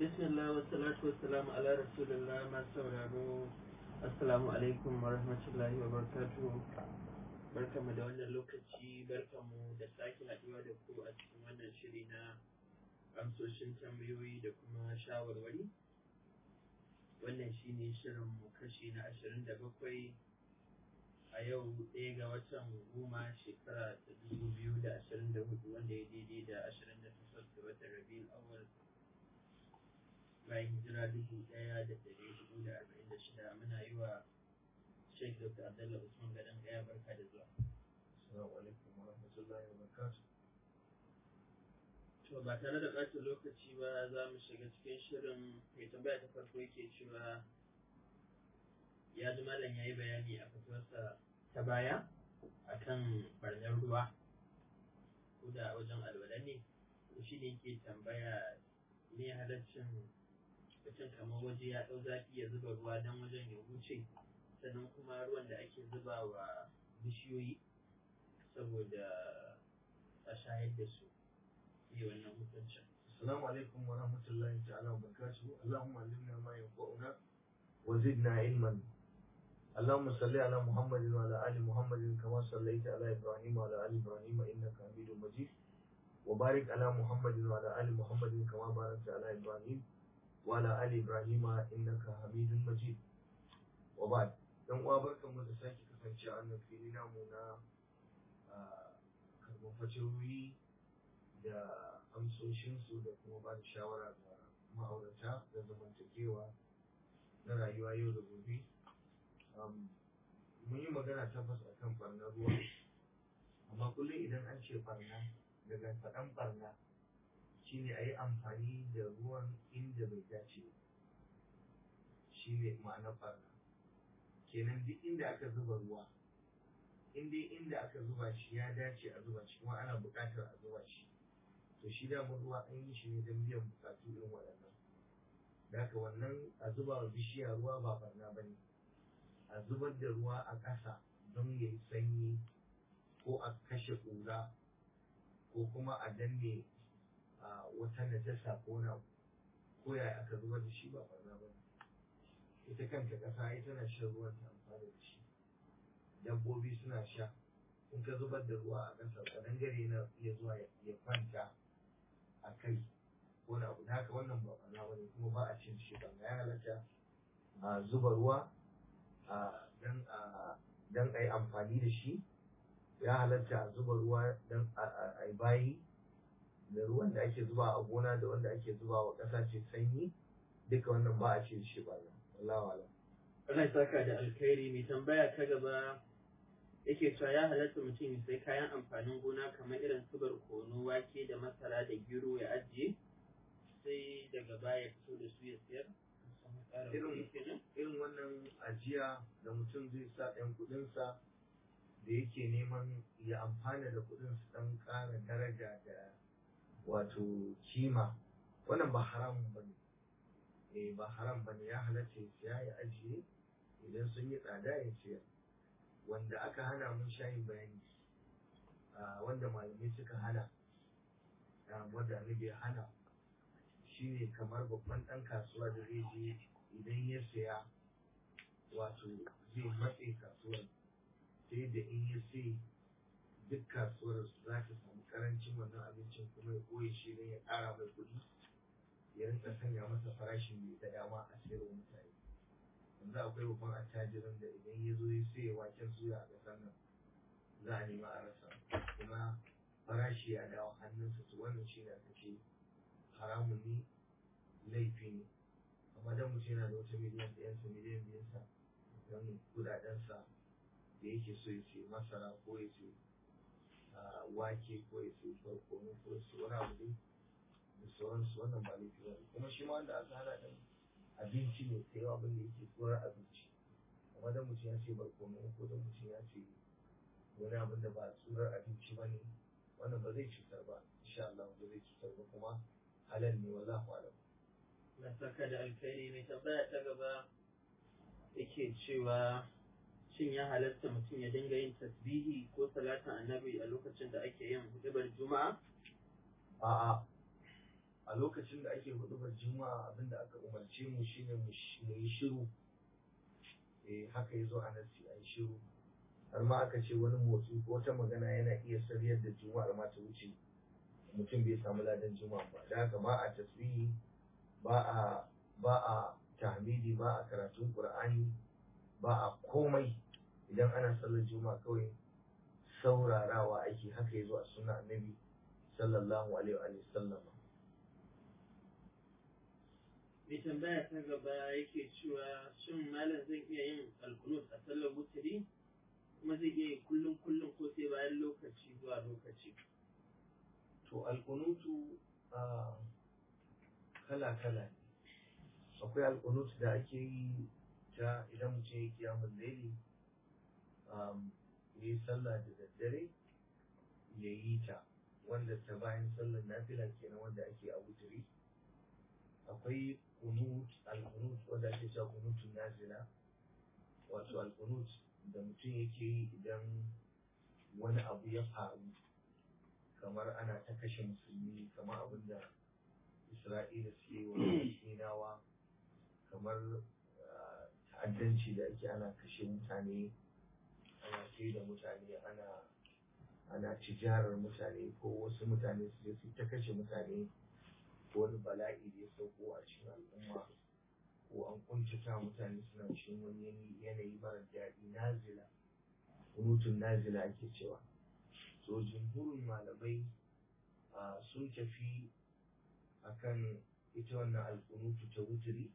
bismillah wa salatu wa salamu ala rasulillah masu sauraro assalamu alaikum wa rahmatullahi wa barakatuhu barkamu da wannan lokaci barkamu da sake haɗuwa da ku a cikin wannan shiri na amsoshin tambayoyi da kuma shawarwari wannan shine shirin mu kashi na ashirin da bakwai a yau ɗaya ga watan goma shekara ta dubu biyu da ashirin da hudu wanda ya daidai da ashirin da takwas ga watan rabiul awwal bayan hijira dubu ɗaya da ɗari hudu da arba'in da shida muna yi wa Sheikh Dr. Abdullah Usman Gadon Gaya barka da zuwa. Assalamu alaikum wa rahmatullahi wa barakatuh. To ba tare da ɓata lokaci ba za mu shiga cikin shirin mai tambaya ta farko yake cewa ya ji malam ya yi bayani a fitowarsa ta baya akan barnar ruwa ko da wajen alwala ne shi ne ke tambaya ne halaccin mutum kamar waje ya ɗau zafi ya zuba ruwa don wajen ya wuce sannan kuma ruwan da ake zuba wa bishiyoyi saboda a shayar da su yi wannan hukuncin. Assalamu alaikum wa rahmatullahi ta'ala wa barakatuh. Allahumma allimna ma yanfa'una wa zidna ilman. اللهم صل على محمد وعلى ال محمد كما صليت على ابراهيم وعلى ال ابراهيم انك حميد مجيد وبارك على محمد وعلى ال محمد كما باركت على ابراهيم وعلى ال ابراهيم انك حميد مجيد وبعد dan uwa barkan mu da sake kasance a wannan fili namu na karɓar faciroyi da amsoshinsu da kuma ba da shawara ga ma'aurata da zamantakewa na rayuwa yau da gobe mun yi magana tabbas a kan barnar ruwa amma kullum idan an ce barna daga faɗan barna shine a yi amfani da ruwan inda bai dace shine ma'anar barna kenan duk inda aka zuba ruwa in dai inda aka zuba shi ya dace a zuba shi kuma ana buƙatar a zuba shi to shi damar ruwa an yi shi ne don biyan buƙatu irin waɗannan da haka wannan a zuba wa bishiya ruwa ba barna ba ne a zubar da ruwa a ƙasa don ya yi sanyi ko a kashe ƙura ko kuma a danne wata najasa ko na ko yaya aka zubar da shi ba barna ba ita kanta ƙasa ai tana shan ruwan ta amfani da shi dabbobi suna sha in ka zubar da ruwa a ƙasa ƙadangare na iya zuwa ya kwanta a kai ko na abu da haka wannan ba barna ba ne kuma ba a cin shi ba ya halatta a zuba ruwa don a yi amfani da shi ya halatta a zuba ruwa don a yi bayi da ruwan da ake zuba a gona da wanda ake zuba wa ƙasa ce sanyi duka wannan ba a ce shi ba wallahu alam Allah saka da alkhairi mai tambaya ta gaba yake cewa ya halatta mutum ya sai kayan amfanin gona kamar irin su barkono wake da masara da gero ya ajiye sai daga baya fito da su ya siyar irin wannan ajiya da mutum zai sa ɗan kuɗinsa da yake neman ya amfana da kuɗin su ɗan ƙara daraja da wato kima wannan ba haramun ba ne eh ba haram ba ne ya halatta ya siya ya ajiye idan sun yi tsada ya siyar wanda aka hana mun shayin bayani wanda malamai suka hana wanda annabi ya hana shine kamar babban ɗan kasuwa da zai je idan ya saya wato zai matse kasuwar sai da in ya sai duk kasuwar za ta samu karancin wannan abincin kuma ya koye shi don ya ƙara mai kuɗi ya rinka sanya masa farashin mai da dama a sayarwa mutane yanzu akwai babban attajirin da idan ya zo ya sai waken suya a ƙasar nan za a nema a rasa kuma farashi ya dawo hannunsa su wannan shi ne aka ce haramun ne laifi ne amma dan mutum yana da wata miliyan ɗayansa miliyan biyansa don kudadensa da yake so ya ce masara ko ya ce wake ko ya ce barkono ko ya ce wani abu dai da sauransu wannan ba laifi ba ne kuma shi ma wanda aka hana ɗin abinci ne sai abin da yake tsoron abinci amma dan mutum ya ce barkono ko dan mutum ya ce wani abin da ba tsoron abinci ba ne wannan ba zai cutar ba insha Allah ba zai cutar ba kuma halal ne wallahu alam na saka da alkhairi mai tambaya ta gaba yake cewa shin ya halatta mutum ya dinga yin tasbihi ko salatin annabi a lokacin da ake yin hudubar juma'a a'a a a lokacin da ake hudubar juma'a abinda aka umarce mu shine mu yi shiru eh haka yazo a nasi a yi shiru har ma aka ce wani motsi ko wata magana yana iya sariyar da juma'ar ma ta wuce mutum bai samu ladan juma'a ba da haka ba a tasbihi ba a ba a tahmidi ba a karatun qur'ani ba a komai idan ana sallar juma'a kawai saurarawa ake haka yazo a sunna annabi sallallahu alaihi wa sallam mai tambaya ta gaba yake cewa shin malam zan iya yin alkunut a sallar wuturi kuma zai iya yi kullum kullum ko sai bayan lokaci zuwa lokaci to alkunutu a kala kala ne akwai alkunut da ake yi ta idan mutum ya kiyamun laili ya yi sallah da daddare ya yi ta wanda ta bayan sallar nafila kenan wanda ake a wuturi akwai kunut al-kunut wanda ake cewa kunutun nazila wato al-kunut da mutum yake yi idan wani abu ya faru kamar ana ta kashe musulmi kamar abin da isra'ila suke wa palestinawa kamar ta'addanci da ake ana kashe mutane ana kai da mutane ana ana tijarar mutane ko wasu mutane su je su ta kashe mutane ko wani bala'i da ya sauko a cikin al'umma ko an kuntata mutane suna cikin wani yanayi mara daɗi nazila kunutun nazila ake cewa so jumhurin malamai sun tafi akan ita wannan alkunutu ta wuturi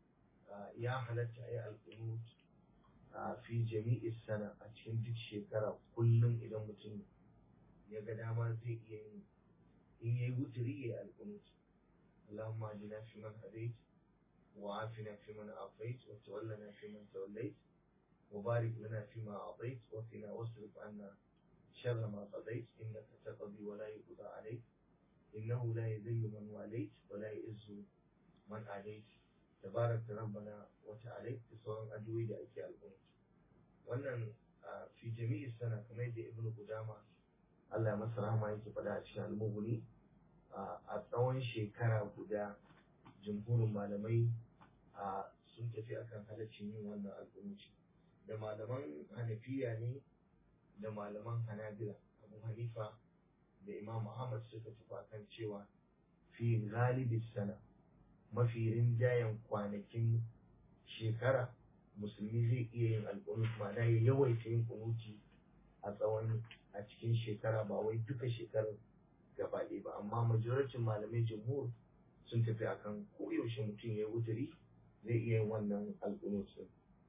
ya halatta a yi alkunut fi jami'is sana a cikin duk shekara kullum idan mutum ya ga dama zai iya yin in yayi wuturi ya yi alkunut اللهم اهدنا فيمن هديت وعافنا فيمن عافيت وتولنا فيمن توليت وبارك لنا فيما أعطيت وقنا واصرف عنا شر ما قضيت إنك تقضي ولا يقضى عليك إنه لا يذل من واليت ولا يئز من عليت تبارك ربنا وتعاليت بصورة أدوية لأيكي القنوت wannan fi jami'i sana kamar yadda ibn Qudama Allah ya masa rahama yake faɗa a cikin al-Mughni a tsawon shekara guda jumhurin malamai sun tafi akan halaccin yin wannan alƙunuci da malaman hanafiya ne da malaman hanabila abu hanifa da imam muhammad suka tafi akan cewa fi galibi sana mafi rinjayen kwanakin shekara musulmi zai iya yin alƙunut ma'ana ya yawaita yin kunuti a tsawon a cikin shekara ba wai duka shekarar gaba ɗaya ba amma majoricin malamai jumhur sun tafi akan koyaushe mutum ya yi wuturi zai iya yin wannan alƙunut din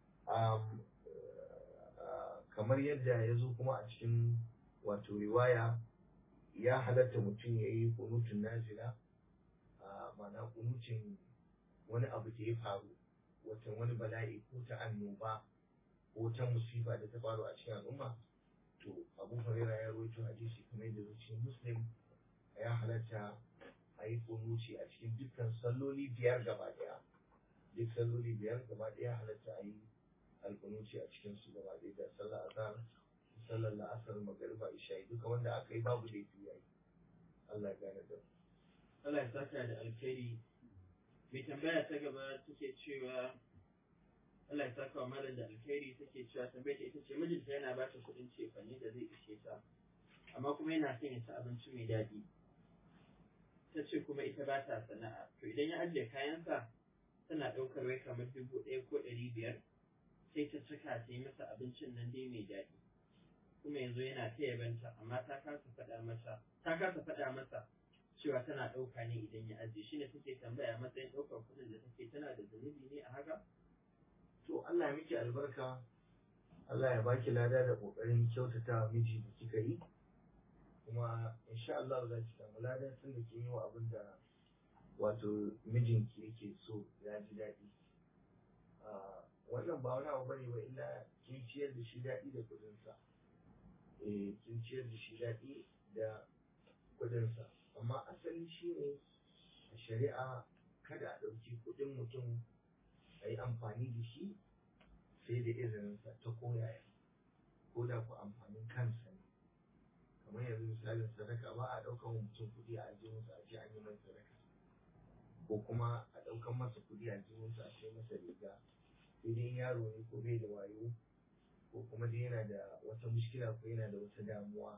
kamar yadda ya zo kuma a cikin wato riwaya ya halatta mutum ya yi kunutun nazila ma'ana kunutin wani abu da ya faru watan wani bala'i ko ta annoba ko ta musifa da ta faru a cikin al'umma to abu huraira ya rawaito hadisi kamar yadda zuciyar muslim ya halatta a yi kunuci a cikin dukkan salloli biyar gaba daya duk salloli biyar gaba daya halatta a yi alkunuci a cikin su gaba daya da sallar azhar sallar la'asar magariba isha'i duka wanda aka yi babu laifi yayi Allah ya gane da Allah ya saka da alkhairi mai tambaya ta gaba take cewa Allah ya saka wa malam da alkhairi take cewa tambayar ta ita ce mijinta yana ba ta kuɗin cefane da zai ishe ta amma kuma yana son ya ci abinci mai daɗi ta ce kuma ita ba ta sana'a to idan ya ajiye kayansa tana ɗaukar wai kamar dubu ɗaya ko ɗari biyar sai ta cika ta yi masa abincin nan dai mai daɗi kuma yanzu yana ta yabanta amma ta kasa faɗa masa ta kasa faɗa masa cewa tana ɗauka ne idan ya ajiye shine take tambaya matsayin ɗaukar kuɗin da take tana da zunubi ne a haka to Allah ya miki albarka Allah ya baki lada da kokarin kyautata wa miji da kika yi kuma insha Allah za ki samu lada tun da kin yi wa abin da wato mijinki yake so ya ji daɗi wannan ba wani abu bane ba illa kin ciyar da shi daɗi da kuɗinsa eh kin ciyar da shi daɗi da kuɗinsa amma asali shi ne a shari'a kada a ɗauki kuɗin mutum a yi amfani da shi sai da izininsa ta koyaya ko da ku amfanin kansa ne kamar yanzu misalin sadaka ba a ɗaukar mutum kuɗi a ajiye musu a ce an yi mai sadaka ko kuma a ɗaukan masa kuɗi a jihunsa a sai masa riga sai dai yaro ne ko bai da wayo ko kuma dai yana da wata mushkila ko yana da wata damuwa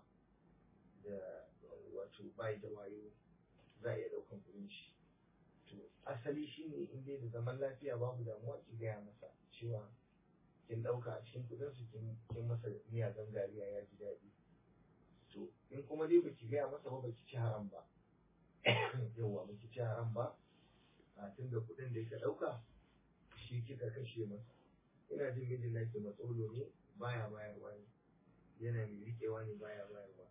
da wato bai da wayo za a iya ɗaukan kuɗin shi to asali shine in dai da zaman lafiya babu damuwa ki gaya masa cewa kin ɗauka a cikin kuɗinsu kin masa miya gangariya ya ji daɗi to in kuma dai baki gaya masa ba baki ci haram ba yawwa baki ci haram ba a tun da kuɗin da ka ɗauka shi kika kashe masa ina jin mijin naki matsolo ne baya bayarwa ne yana mai riƙewa ne baya bayarwa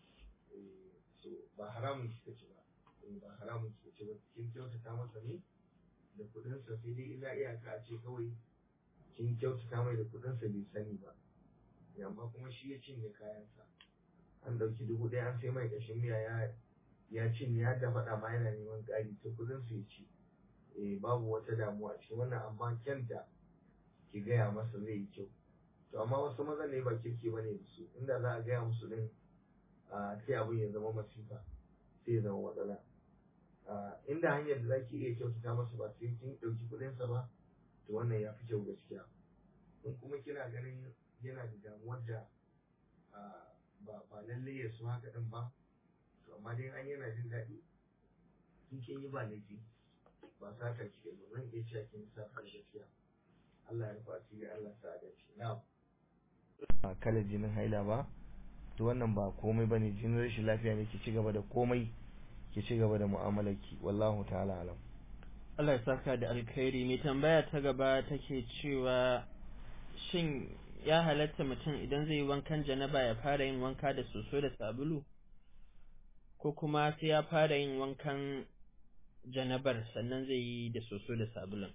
so ba haramun kika ci ba ba haramun kika ci ba kin kyautata masa ne da kuɗinsa sai dai illa iyaka a ce kawai kin kyautata mai da kuɗinsa bai sani ba amma kuma shi ya cinye kayansa an ɗauki dubu ɗaya an sai mai ƙashin miya ya ya cinye har da faɗa ma yana neman ƙari ta kuɗin su ya ci eh babu wata damuwa ce wannan amma kyanta ki gaya masa zai yi kyau to amma wasu maza ne ba kirki bane da su inda za a gaya musu din sai abin ya zama masifa sai ya zama matsala inda hanyar da zaki iya kyautata masa ba sai kin ɗauki kuɗinsa ba to wannan ya fi kyau gaskiya in kuma kina ganin yana da damuwar da ba ba lalle ya so haka din ba to amma dai an yana jin daɗi in kin yi ba laifi ba sata kike ba zan iya cewa kin sata gaskiya Allah ya rufa asiri Allah sa da shi na'am a kala jinin haila ba to wannan ba komai bane jinin rashin lafiya ne ki ci gaba da komai ki ci gaba da mu'amalarki wallahu ta'ala alam Allah ya saka da alkhairi mai tambaya ta gaba take cewa shin ya halatta mutum idan zai yi wankan janaba ya fara yin wanka da soso da sabulu ko kuma sai ya fara yin wankan janabar sannan zai yi da soso da sabulun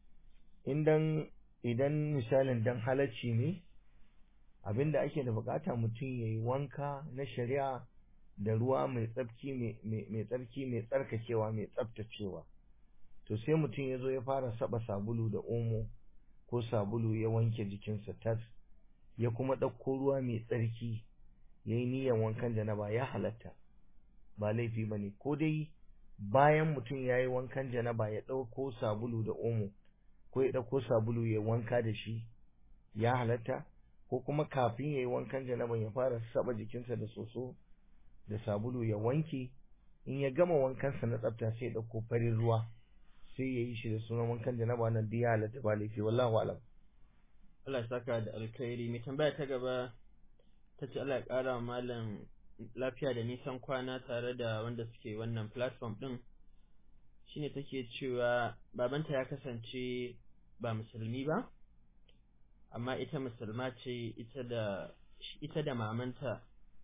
idan idan misalin dan halacci ne abinda ake da bukata mutum ya yi wanka na shari'a da ruwa mai tsarki mai tsarki mai tsarkakewa mai tsaftacewa to sai mutum ya zo ya fara saba sabulu da omo ko sabulu ya wanke jikinsa tas ya kuma ɗauko ruwa mai tsarki ya yi niyyar wankan janaba ya halatta ba laifi ba ne ko dai bayan mutum ya yi wankan janaba ya ɗauko sabulu da omo ko ya ɗauko sabulu ya wanka da shi ya halatta ko kuma kafin ya yi wankan janaban ya fara saba jikinsa da soso da sabulu ya wanke in ya gama wankansa na tsafta sai ya ɗauko farin ruwa sai ya yi shi da sunan wankan janaba nan duk ya halatta ba laifi wallahu alam Allah ya saka da alkhairi mai tambaya ta gaba ta ce Allah ya ƙara malam lafiya da nisan kwana tare da wanda suke wannan platform ɗin shine take cewa babanta ya kasance ba musulmi ba amma ita musulma ce ita da ita da mamanta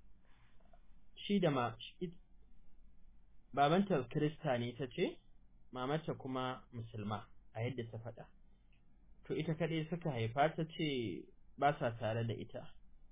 shi da ma babanta kirista ne ta ce mamata kuma musulma a yadda ta faɗa to ita kaɗai suka haifa ta ce ba sa tare da ita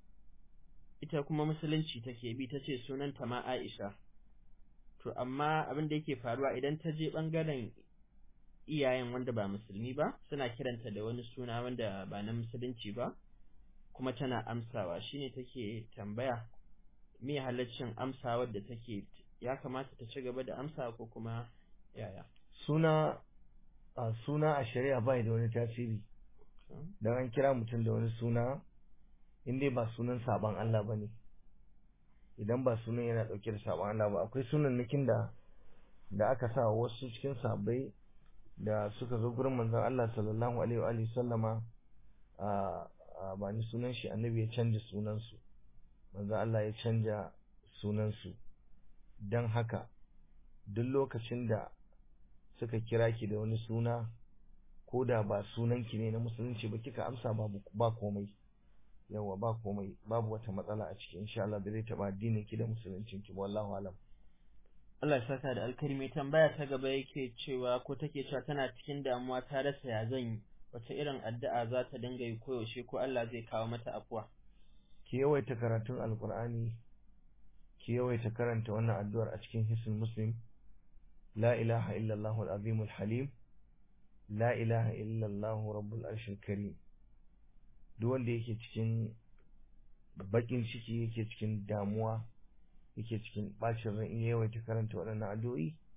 ita kuma musulunci take bi ta ce sunanta ma Aisha to amma abin da yake faruwa idan ta je ɓangaren iyayen wanda ba musulmi ba suna kiranta da wani suna wanda ba na musulunci ba kuma tana amsawa shine take tambaya me halaccin amsawa da take ya kamata ta ci gaba da amsa ko kuma yaya suna a suna a shari'a bai da wani tasiri dan an kira mutum da wani suna in dai ba sunan saban Allah bane idan ba sunan yana dauke da saban Allah ba akwai sunan nikin da da aka sa wasu cikin sabai da suka zo gurin manzon Allah sallallahu alaihi wa alihi sallama a ba ni sunan shi annabi ya canja sunan su manzon Allah ya canja sunan su dan haka duk lokacin da suka kira ki da wani suna ko da ba sunanki ne na musulunci ba kika amsa babu ba komai yawa ba komai babu wata matsala a ciki insha Allah da zai taba addinin ki da musuluncin ki wallahu alam Allah ya saka da alkarmi tambaya ta gaba yake cewa ko take cewa tana cikin damuwa ta rasa ya zan yi wace irin addu'a za ta dinga yi koyaushe ko Allah zai kawo mata afuwa ki yawaita karatun alqur'ani ki yawaita karanta wannan addu'ar a cikin hisn muslim la ilaha illallah al-azim al-halim la ilaha illallah rabbul arshil karim duk wanda yake cikin bakin ciki yake cikin damuwa yake cikin bacin ran in yawaita karanta waɗannan addu'o'i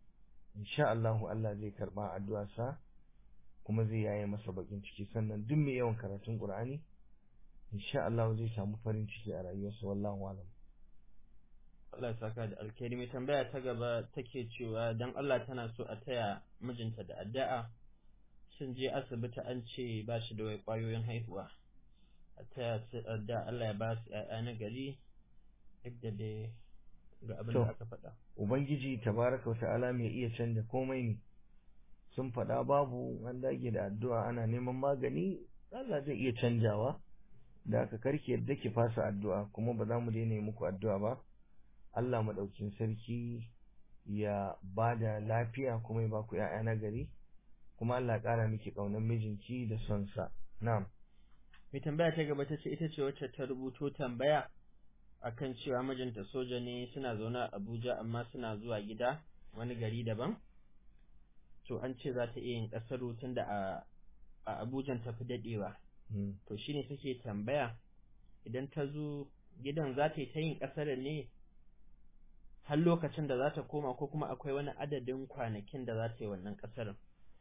insha Allahu Allah zai karba addu'arsa kuma zai yaye masa bakin ciki sannan duk mai yawan karatun Qur'ani insha Allah zai samu farin ciki a rayuwarsa wallahu alam Allah ya saka da alkhairi mai tambaya ta gaba take cewa dan Allah tana so a taya mijinta da addu'a sun je asibiti an ce ba shi da wai kwayoyin haihuwa a taya su addu'a Allah ya ba su ƴaƴa na gari duk da dai ga abin da aka faɗa ubangiji tabaraka wa ta'ala mai iya canja komai ne sun faɗa babu an dage da addu'a ana neman magani Allah zai iya canjawa da aka karki yadda ki fasa addu'a kuma ba za mu daina yi muku addu'a ba Allah maɗaukin sarki ya ba da lafiya kuma ya ba ku ‘ya'ya na gari kuma Allah ƙara miki ƙaunar mijinki da son sa na'am mai tambaya ta gaba ta ce ita ce wacce ta rubuto tambaya akan cewa mijinta soja ne suna zaune a Abuja amma suna zuwa gida wani gari daban to an ce za ta iya yin ƙasaru tunda a a Abujan ta fi daɗewa to shine take tambaya idan ta zo gidan za ta yi ta yin ƙasar ne har lokacin da za ta koma ko kuma akwai wani adadin kwanakin da za ta yi wannan ƙasar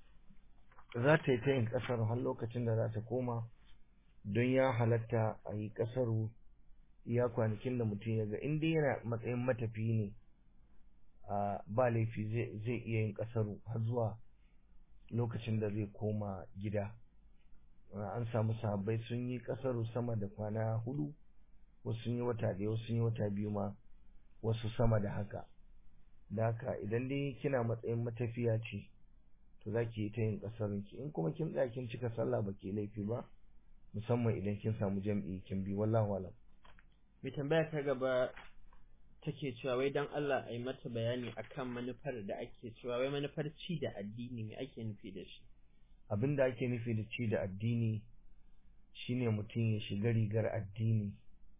za ta yi ta yin ƙasar har lokacin da za ta koma don ya halatta a yi ƙasaru iya kwanakin da mutum ya ga in dai yana matsayin matafi ne ba laifi zai iya yin ƙasaru har zuwa lokacin da zai koma gida an samu sahabbai sun yi ƙasaru sama da kwana hudu wasu sun yi wata ɗaya wasu sun yi wata biyu ma wasu sama da haka da haka idan dai kina matsayin matafiya ce to za ki yi ta yin ƙasarunki in kuma kin tsaya kin cika sallah ba ke laifi ba musamman idan kin samu jam'i kin bi wallahu alam mai tambaya ta gaba take cewa wai dan Allah a yi mata bayani akan manufar da ake cewa wai manufar ci da addini me ake nufi da shi abin da ake nufi da ci da addini shine mutum ya shiga rigar addini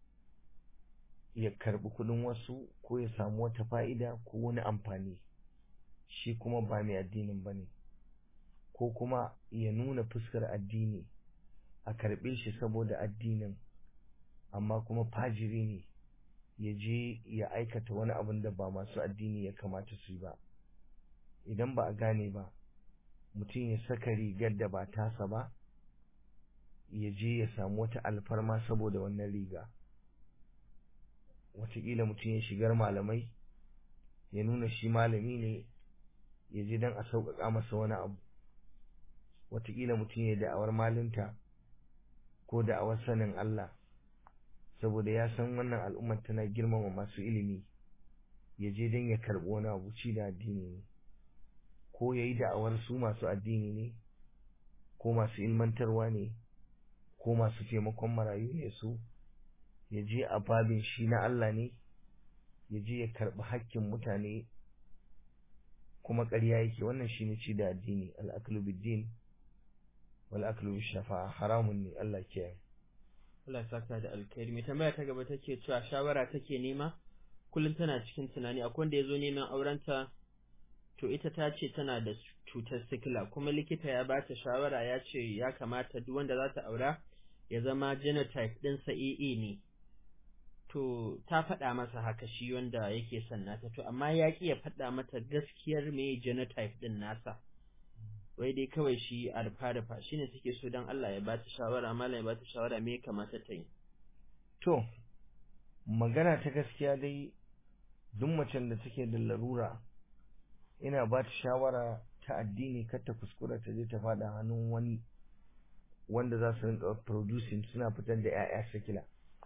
ya karbi kudin wasu ko ya samu wata fa'ida ko wani amfani shi kuma ba mai addinin ba ne ko kuma ya nuna fuskar addini a karbe shi saboda addinin amma kuma fajiri ne ya je ya aikata wani abin da ba masu addini ya kamata su yi ba idan ba a gane ba mutum ya saka rigar da ba tasa ba ya je ya samu wata alfarma saboda wannan riga wataƙila mutum ya shigar malamai ya nuna shi malami ne ya je don a sauƙaƙa masa wani abu wataƙila mutum ya da'awar malinta ko da'awar sanin Allah saboda ya san wannan al'ummar tana girmama masu ilimi ya je don ya karɓi wani abu ci da addini ne ko ya yi da'awar su masu addini ne ko masu ilmantarwa ne ko masu taimakon marayu ne su ya je a babin shi na Allah ne ya je ya karɓi hakkin mutane kuma ƙarya yake wannan shi ne ci da addini al'aklu biddin wal aklu shafa'a haramun ne Allah ke Allah saka da alkhairi mai tambaya ta gaba take cewa shawara take nema kullum tana cikin tunani akwai wanda ya zo neman aurenta to ita ta ce tana da cutar sikila kuma likita ya ba ta shawara ya ce ya kamata duk wanda za ta aura ya zama genotype ɗinsa AA ne to ta faɗa masa haka shi wanda yake son nata to amma ya ƙi ya faɗa mata gaskiyar me genotype ɗin nasa wai dai kawai shi a rufa rufa shine suke so don Allah ya ba ta shawara malam ya ba ta shawara me ya kamata ta yi to magana ta gaskiya dai duk macen da take da larura ina ba ta shawara ta addini kar ta kuskura ta je ta faɗa hannun wani wanda za su rinka producing suna fitar da 'ya'ya sakila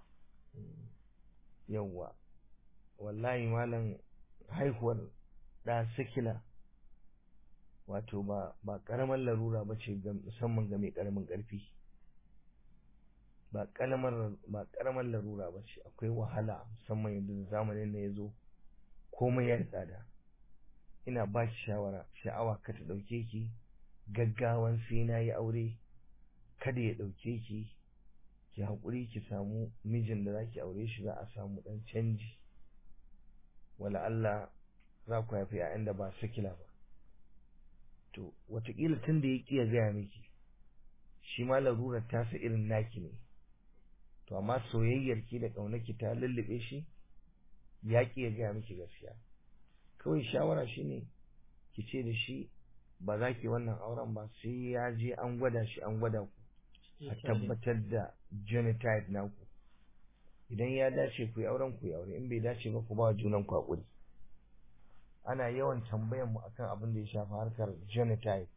yawwa wallahi malam haihuwar ɗa sakila wato ba ba ƙaramar larura ba ce musamman ga mai ƙaramin ƙarfi ba ƙaramar ba ƙaramar larura ba ce akwai wahala musamman yanzu zamanin da ya zo komai ya tsada ina ba ki shawara sha'awa ka ta ɗauke ki gaggawan sai na yi aure kada ya ɗauke ki ki haƙuri ki samu mijin da za ki aure shi za a samu ɗan canji wala Allah za ku haifi ‘ya'yan da ba sikila ba to wataƙila tun da ya ƙi ya gaya miki shi ma larurar tasa irin naki ne to amma soyayyar ki da ƙaunaki ta lullube shi ya ƙi ya gaya miki gaskiya kawai shawara shine ki ce da shi ba za ki wannan auren ba sai ya je an gwada shi an gwada ku a tabbatar da genotype naku idan ya dace ku yi auren ku yi aure in bai dace ba ku ba junan ku hakuri ana yawan tambayan mu akan abin da ya shafi harkar genotype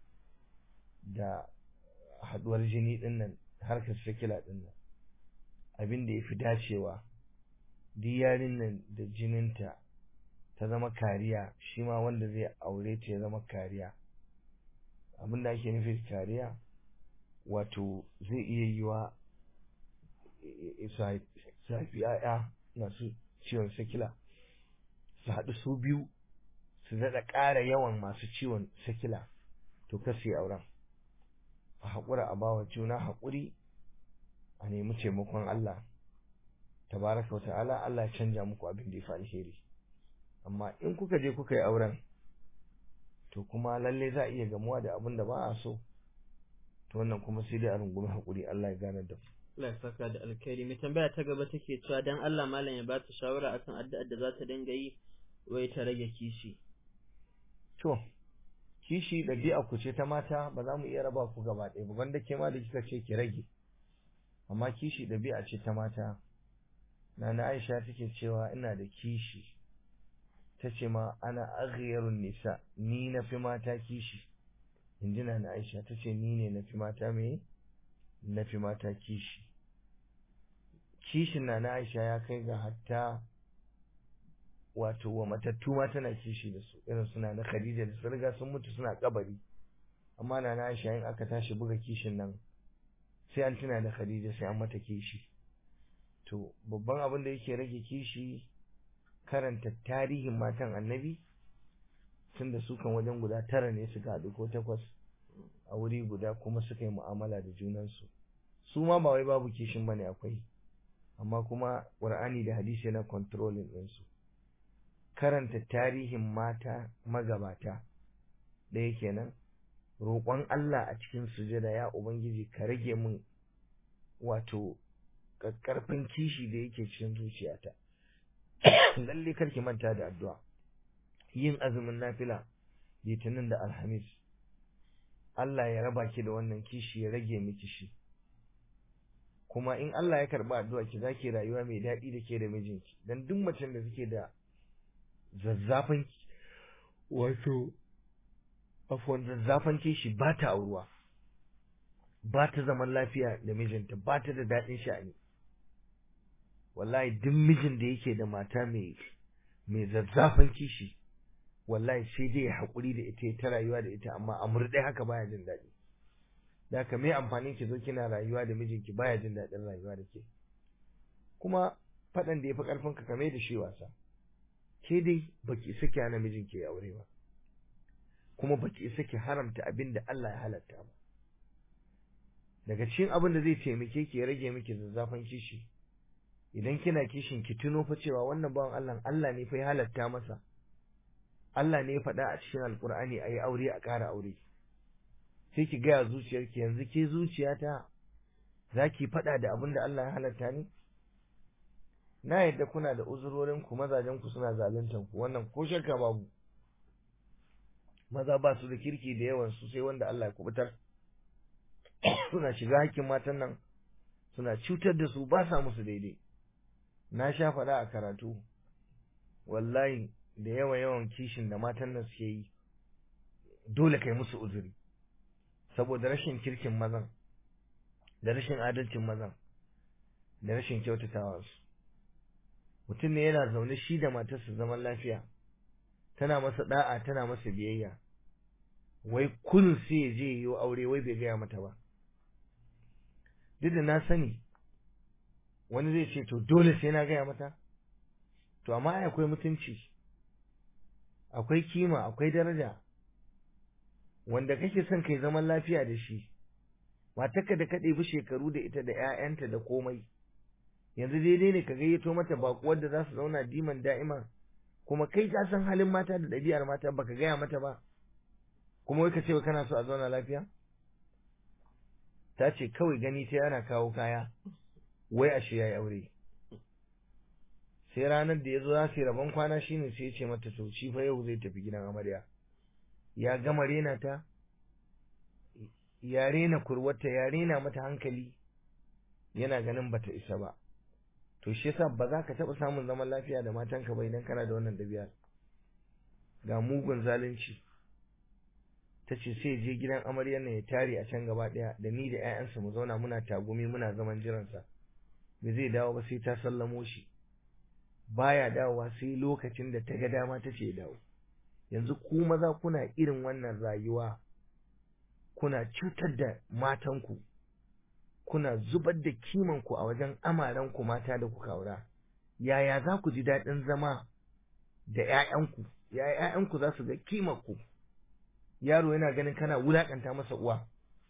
da haduwar jini din nan harkar sikila din nan abin da ya fi dacewa duk yarin nan da jininta ta zama kariya shi ma wanda zai aure ta ya zama kariya abin da ake nufi kariya wato zai iya yiwa su haifi ‘ya'ya masu ciwon sikila su haɗu su biyu su daɗa ƙara yawan masu ciwon sikila to kasi auren a haƙura a bawa juna haƙuri a nemi taimakon Allah tabaraka wa ta'ala Allah ya canja muku abin da ya fi alheri amma in kuka je kuka yi auren to kuma lalle za a iya gamuwa da abin da ba a so to wannan kuma sai dai a rungumi haƙuri Allah ya gane da ku Allah ya saka da alkhairi mai tambaya ta gaba take cewa dan Allah malam ya ba ta shawara akan addu'ar da za ta dinga yi wai ta rage kishi to kishi ɗabi'a ku ce ta mata ba za mu iya raba ku gaba ɗaya ba wanda ke ma da kika ce ki rage amma kishi ɗabi'a ce ta mata Nana Aisha take cewa ina da kishi ta ce ma ana aghyarun nisa ni na fi mata kishi inji Nana Aisha ta ce ni ne na fi mata me na fi mata kishi kishin Nana Aisha ya kai ga hatta wato wa matattu ma tana kishi da su irin suna na Khadija da su riga sun mutu suna kabari amma Nana Aisha in aka tashi buga kishin nan sai an tuna da Khadija sai an mata kishi to babban abin da yake rage kishi karanta tarihin matan annabi tun da su kan wajen guda tara ne suka haɗu ko takwas a wuri guda kuma suka yi mu'amala da junansu su ma ba wai babu kishin bane akwai amma kuma ƙur'ani da hadisi yana controlling ɗinsu karanta tarihin mata magabata ɗaya kenan roƙon Allah a cikin sujada ya ubangiji ka rage min wato ƙarfin kishi da yake cikin zuciyata lalle karki manta da addu'a yin azumin nafila litinin da alhamis Allah ya raba ki da wannan kishi ya rage miki shi kuma in Allah ya karba addu'a ki zaki rayuwa mai daɗi da ke da mijinki dan duk macen da suke da zazzafan wato afwan zazzafan kishi ba ta auruwa ba ta zaman lafiya da mijinta ba ta da daɗin sha'ani wallahi duk mijin da yake da mata mai mai zazzafan kishi wallahi sai dai ya haƙuri da ita ta rayuwa da ita amma a murɗe haka baya jin daɗi da haka me amfanin ki zo kina rayuwa da mijinki baya jin daɗin rayuwa da ke kuma faɗan da ya fi ƙarfin ka kame da shi wasa ke dai baki isa ki hana mijinki ya aure ba kuma baki isa ki haramta abin da Allah ya halatta ba daga cikin abin da zai taimake ki ya rage miki zazzafan kishi idan kina kishin ki tuno fa cewa wannan bawan Allah Allah ne fa ya halatta masa Allah ne ya faɗa a cikin Alƙur'ani a yi aure a ƙara aure sai ki gaya zuciyarki yanzu ke zuciyata za ki faɗa da abin da Allah ya halatta ne na yadda kuna da uzurorin ku mazajen ku suna zaluntan ku wannan ko shakka babu maza ba su da kirki da yawan su sai wanda Allah ya kubutar suna shiga hakkin matan nan suna cutar da su ba sa musu daidai na sha faɗa a karatu wallahi da yawa yawan kishin da matan nan suke yi dole kai musu uzuri saboda rashin kirkin mazan da rashin adalcin mazan da rashin kyautatawa su mutum ne yana zaune shi da matarsa zaman lafiya tana masa da'a tana masa biyayya wai kun sai ya je yi aure wai bai gaya mata ba duk da na sani wani zai ce to dole sai na gaya mata to amma akwai mutunci akwai kima akwai daraja wanda kake son kai zaman lafiya da shi matarka da ka ɗebi shekaru da ita da 'ya'yanta da komai yanzu daidai ne ka gayyato mata baƙuwar da za su zauna diman da'ima kuma kai ka san halin mata da ɗabi'ar mata baka gaya mata ba kuma wai ka ce kana so a zauna lafiya ta ce kawai gani ta yana kawo kaya wai ashe ya yi aure sai ranar da ya zo za su yi rabon kwana shine sai ya ce mata to shi fa yau zai tafi gidan amarya ya gama rena ta ya rena kurwata ya rena mata hankali yana ganin bata isa ba to shi yasa ba za ka taɓa samun zaman lafiya da matanka ba idan kana da wannan ɗabi'ar ga mugun zalunci ta ce sai je gidan amaryar nan ya tare a can gaba ɗaya da ni da 'ya'yansa mu zauna muna tagumi muna zaman jiransa bai zai dawo ba sai ta sallamo shi baya dawowa sai lokacin da ta ga dama ta ce dawo yanzu ku maza kuna irin wannan rayuwa kuna cutar da matanku kuna zubar da kimanku a wajen amaranku mata da kuka aura yaya za ku ji daɗin zama da ‘ya'yanku yaya ‘ya'yanku za su ga kimanku yaro yana ganin kana wulaƙanta masa uwa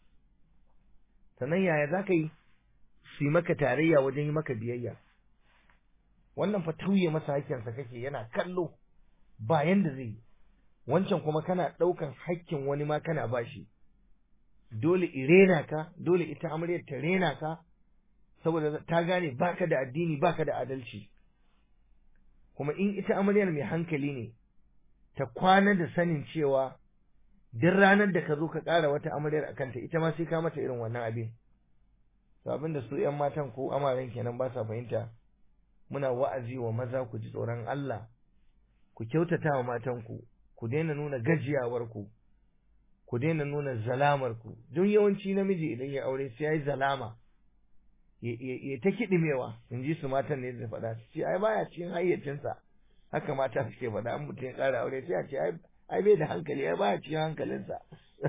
sannan yaya za ka yi su yi maka tarayya wajen yi maka biyayya wannan fa tauye masa hakkinsa kake yana kallo ba yanda zai yi wancan kuma kana ɗaukan hakkin wani ma kana bashi dole irena ka dole ita amaryar ta rena ka saboda ta gane baka da addini baka da adalci kuma in ita amaryar mai hankali ne ta kwana da sanin cewa duk ranar da ka zo ka ƙara wata amaryar a kanta ita ma sai ka mata irin wannan abin to abin da su ƴan matan ko amaren kenan ba sa fahimta muna wa'azi wa maza ku ji tsoron Allah ku kyautata wa matanku ku daina nuna gajiyawarku ku daina nuna zalamarku don yawanci namiji idan ya aure sai ya yi zalama ya ta kiɗimewa in ji su matan ne da faɗa su ce ai baya cikin hayyacinsa haka mata suke faɗa an mutum ya ƙara aure sai a ce ai bai da hankali ai baya cikin hankalinsa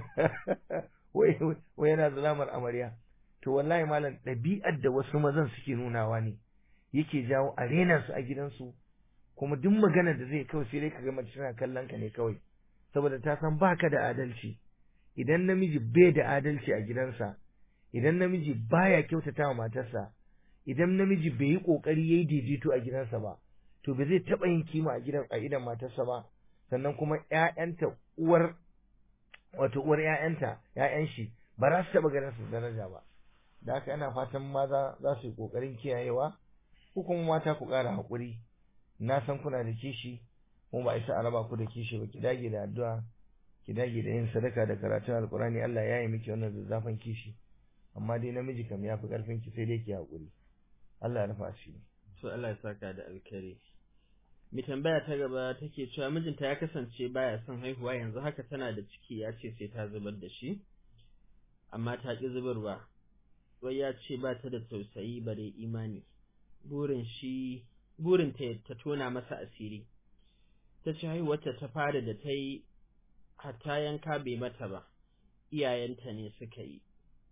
wai wai yana zalamar amarya to wallahi malam ɗabi'ar da wasu mazan suke nunawa ne yake jawo a rena su a gidansu kuma duk maganar da zai kawai sai dai ka ga mace tana kallon ka ne kawai saboda ta san baka da adalci idan namiji bai da adalci a gidansa idan namiji baya kyautata wa matarsa idan namiji bai yi kokari yayi daidaito a gidansa ba to ba zai taba yin kima a gidan a idan matarsa ba sannan kuma ƴaƴanta uwar wato uwar ƴaƴanta ƴaƴan shi ba za su taba ganin su daraja ba da haka ana fatan maza za su yi kokarin kiyayewa ko kuma mata ku ƙara haƙuri na san kuna da kishi kuma ba isa a raba ku da kishi ba ki dage da addu'a ki dage da yin sadaka da karatun alkurani Allah ya yi miki wannan zazzafan kishi amma dai namiji kam ya fi karfin ki sai dai ki haƙuri Allah ya rufa shi to Allah ya saka da alkhairi mai tambaya ta gaba take cewa mijinta ya kasance baya son haihuwa yanzu haka tana da ciki ya ce sai ta zubar da shi amma ta ƙi zubarwa wai ya ce ba ta da tausayi bare imani burin shi burin ta ta tona masa asiri ta ce haihuwarta ta fara da ta yi hatta yanka bai mata ba iyayenta ne suka yi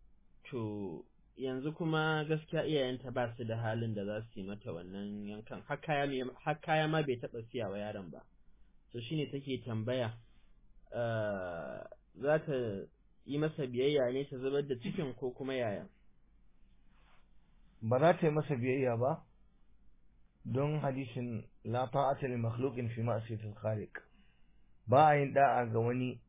to yanzu kuma gaskiya iyayenta ba su da halin da za su yi mata wannan yankan har kaya ma bai taɓa siya wa yaron ba to shine take tambaya za ta yi masa biyayya ne ta zubar da cikin ko kuma yaya ba za ta yi masa biyayya ba don hadisin la ta'ata li makhluqin fi ma'siyatil khaliq ba a yin da'a ga wani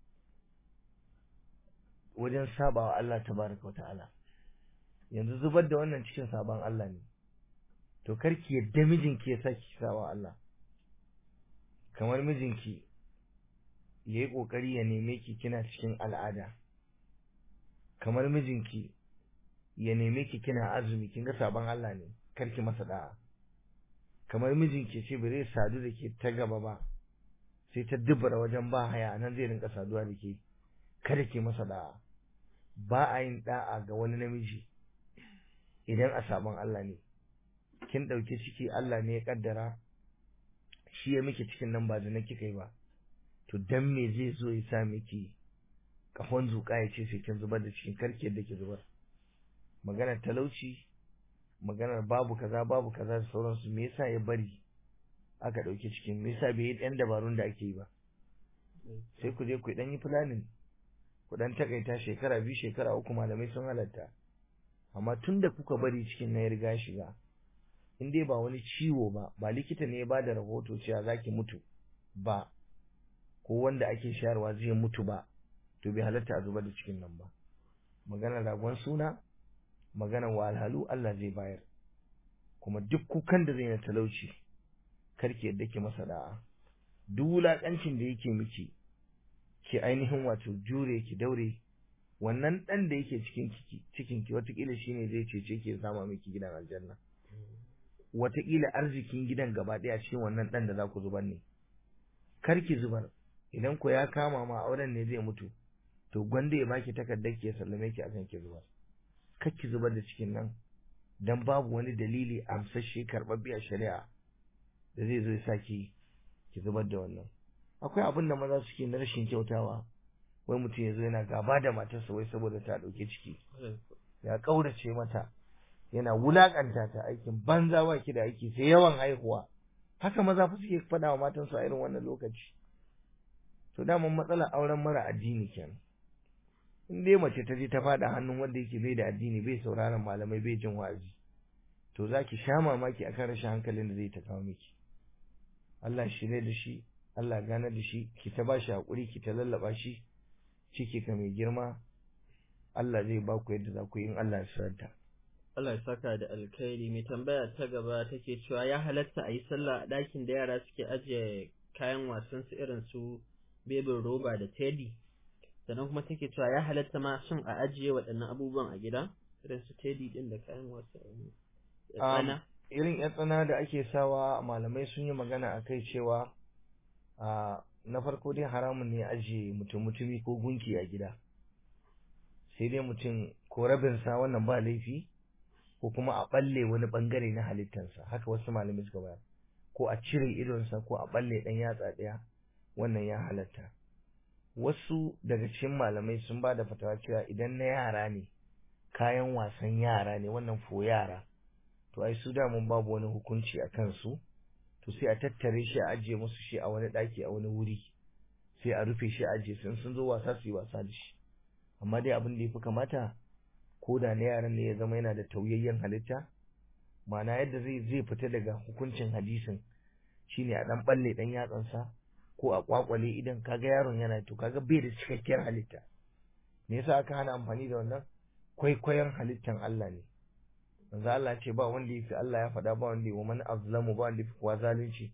wajen sabawa Allah tabaraka wa ta'ala yanzu zubar da wannan cikin saban Allah ne to karki yadda mijinki ya saki sawa Allah kamar mijinki yayi kokari ya neme ki kina cikin al'ada kamar mijinki ya neme ki kina azumi kin ga saban Allah ne karki masa da'a kamar mijinki ce ba zai sadu da ke ta gaba ba sai ta dubara wajen ba haya nan zai rinka saduwa da ke kada ke masa da'a ba a yin da'a ga wani namiji idan a sabon Allah ne kin ɗauki ciki Allah ne ya kaddara shi ya miki cikin nan ba da na kika yi ba to dan me zai zo ya sa miki kafon zuƙa ya ce sai kin zubar da cikin karki yadda ki zubar maganar talauci maganar babu kaza babu kaza da sauransu me yasa ya bari aka ɗauki cikin me yasa bai yi ɗan dabarun da ake yi ba sai ku je ku ɗan yi planning ku ɗan takaita shekara biyu shekara uku malamai sun halatta amma tun da kuka bari cikin na ya riga shiga in dai ba wani ciwo ba ba likita ne ya ba da rahoto cewa za ki mutu ba ko wanda ake shayarwa zai mutu ba to bai halatta a zubar da cikin nan ba maganar ragon suna maganar wahalhalu Allah zai bayar kuma duk kukan da zai na talauci karki yadda ki masa da'a duk wulaƙancin da yake miki ki ainihin wato jure ki daure wannan dan da yake cikin ki cikin ki watakila shine zai cece ki sama miki gidan aljanna watakila arzikin gidan gaba daya cikin wannan dan da za ku zubar ne kar ki zubar idan ku ya kama ma auren ne zai mutu to gwanda ya baki takardar ki ya sallame ki akan ki zubar kar ki zubar da cikin nan dan babu wani dalili amsashe karɓaɓɓe a shari'a da zai zo ya sa ki ki zubar da wannan akwai abin da maza suke na rashin kyautawa wai mutum ya zo yana gaba da matarsa wai saboda ta ɗauki ciki ya ƙaurace mata yana wulaƙanta ta aikin banza ba ki da aiki sai yawan haihuwa haka maza fa suke faɗa wa matansu a irin wannan lokaci to daman matsalar auren mara addini kenan in dai mace ta je ta faɗa hannun wanda yake bai da addini bai sauraron malamai bai jin wa'azi to za ki sha mamaki akan rashin hankalin da zai ta kawo miki Allah shirye da shi Allah gane da shi ki ta bashi hakuri ki ta lallaba shi ciki ka mai girma Allah zai ba ku yadda za ku yi in Allah ya saranta Allah ya saka da alkhairi mai tambaya ta gaba take cewa ya halatta a yi sallah a ɗakin da yara suke ajiye kayan wasan su irin su bebin roba da teddy sannan kuma take cewa ya halatta ma shin a ajiye waɗannan abubuwan a gida irin su teddy din da kayan wasa tsana irin yan tsana da ake sawa malamai sun yi magana a kai cewa a na farko dai haramun ne ajiye mutum mutumi ko gunki a gida sai dai mutum ko rabinsa wannan ba laifi ko kuma a balle wani bangare na halittarsa haka wasu malamai suka bayar ko a cire idonsa ko a balle dan yatsa ɗaya wannan ya halatta wasu daga cikin malamai sun ba da fatawa cewa idan na yara ne kayan wasan yara ne wannan fo yara to ai su damun babu wani hukunci a kansu to sai a tattare shi a ajiye musu shi a wani ɗaki a wani wuri sai a rufe shi a ajiye sun sun zo wasa su yi wasa da shi amma dai abin da ya fi kamata ko da na yaran ne ya zama yana da tauyayyen halitta ma'ana yadda zai zai fita daga hukuncin hadisin shine a dan balle dan yatsansa ko a kwakwale idan kaga yaron yana to kaga bai da cikakkiyar halitta me yasa aka hana amfani da wannan kwaikwayon halittan Allah ne manzo Allah ce ba wanda yafi Allah ya faɗa ba wanda wa man azlamu ba wanda yafi kuwa zalunci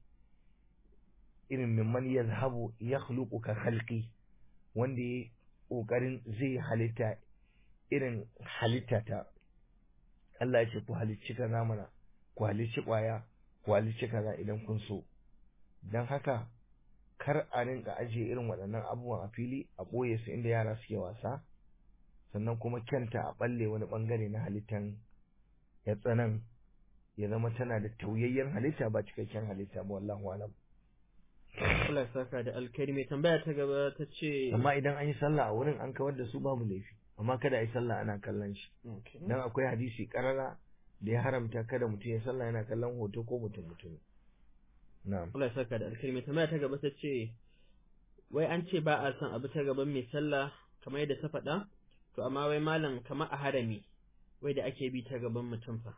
irin mimman yazhabu yakhluqu ka khalqi wanda ya kokarin zai halitta irin halitta ta Allah ya ce ku halicci kaza mana ku halicci kwaya ku halicci kaza idan kun so dan haka kar a rinka ajiye irin waɗannan abubuwan a fili a ɓoye su inda yara suke wasa sannan kuma kyanta a ɓalle wani ɓangare na halittan ya tsanan ya zama tana da tauyayyen halitta ba cikakken halitta ba wallahu alam Allah ya saka da alkhairi mai tambaya ta gaba ta ce amma idan an yi sallah a wurin an kawar da su babu laifi amma kada a yi sallah ana kallon shi dan akwai hadisi karara da ya haramta kada mutum ya sallah yana kallon hoto ko mutum mutum na'am Allah ya saka da alkhairi mai tambaya ta gaba ta ce wai an ce ba a son abu ta gaban mai sallah kamar yadda ta faɗa to amma wai malam kamar a harami wai da ake bi ta gaban mutum fa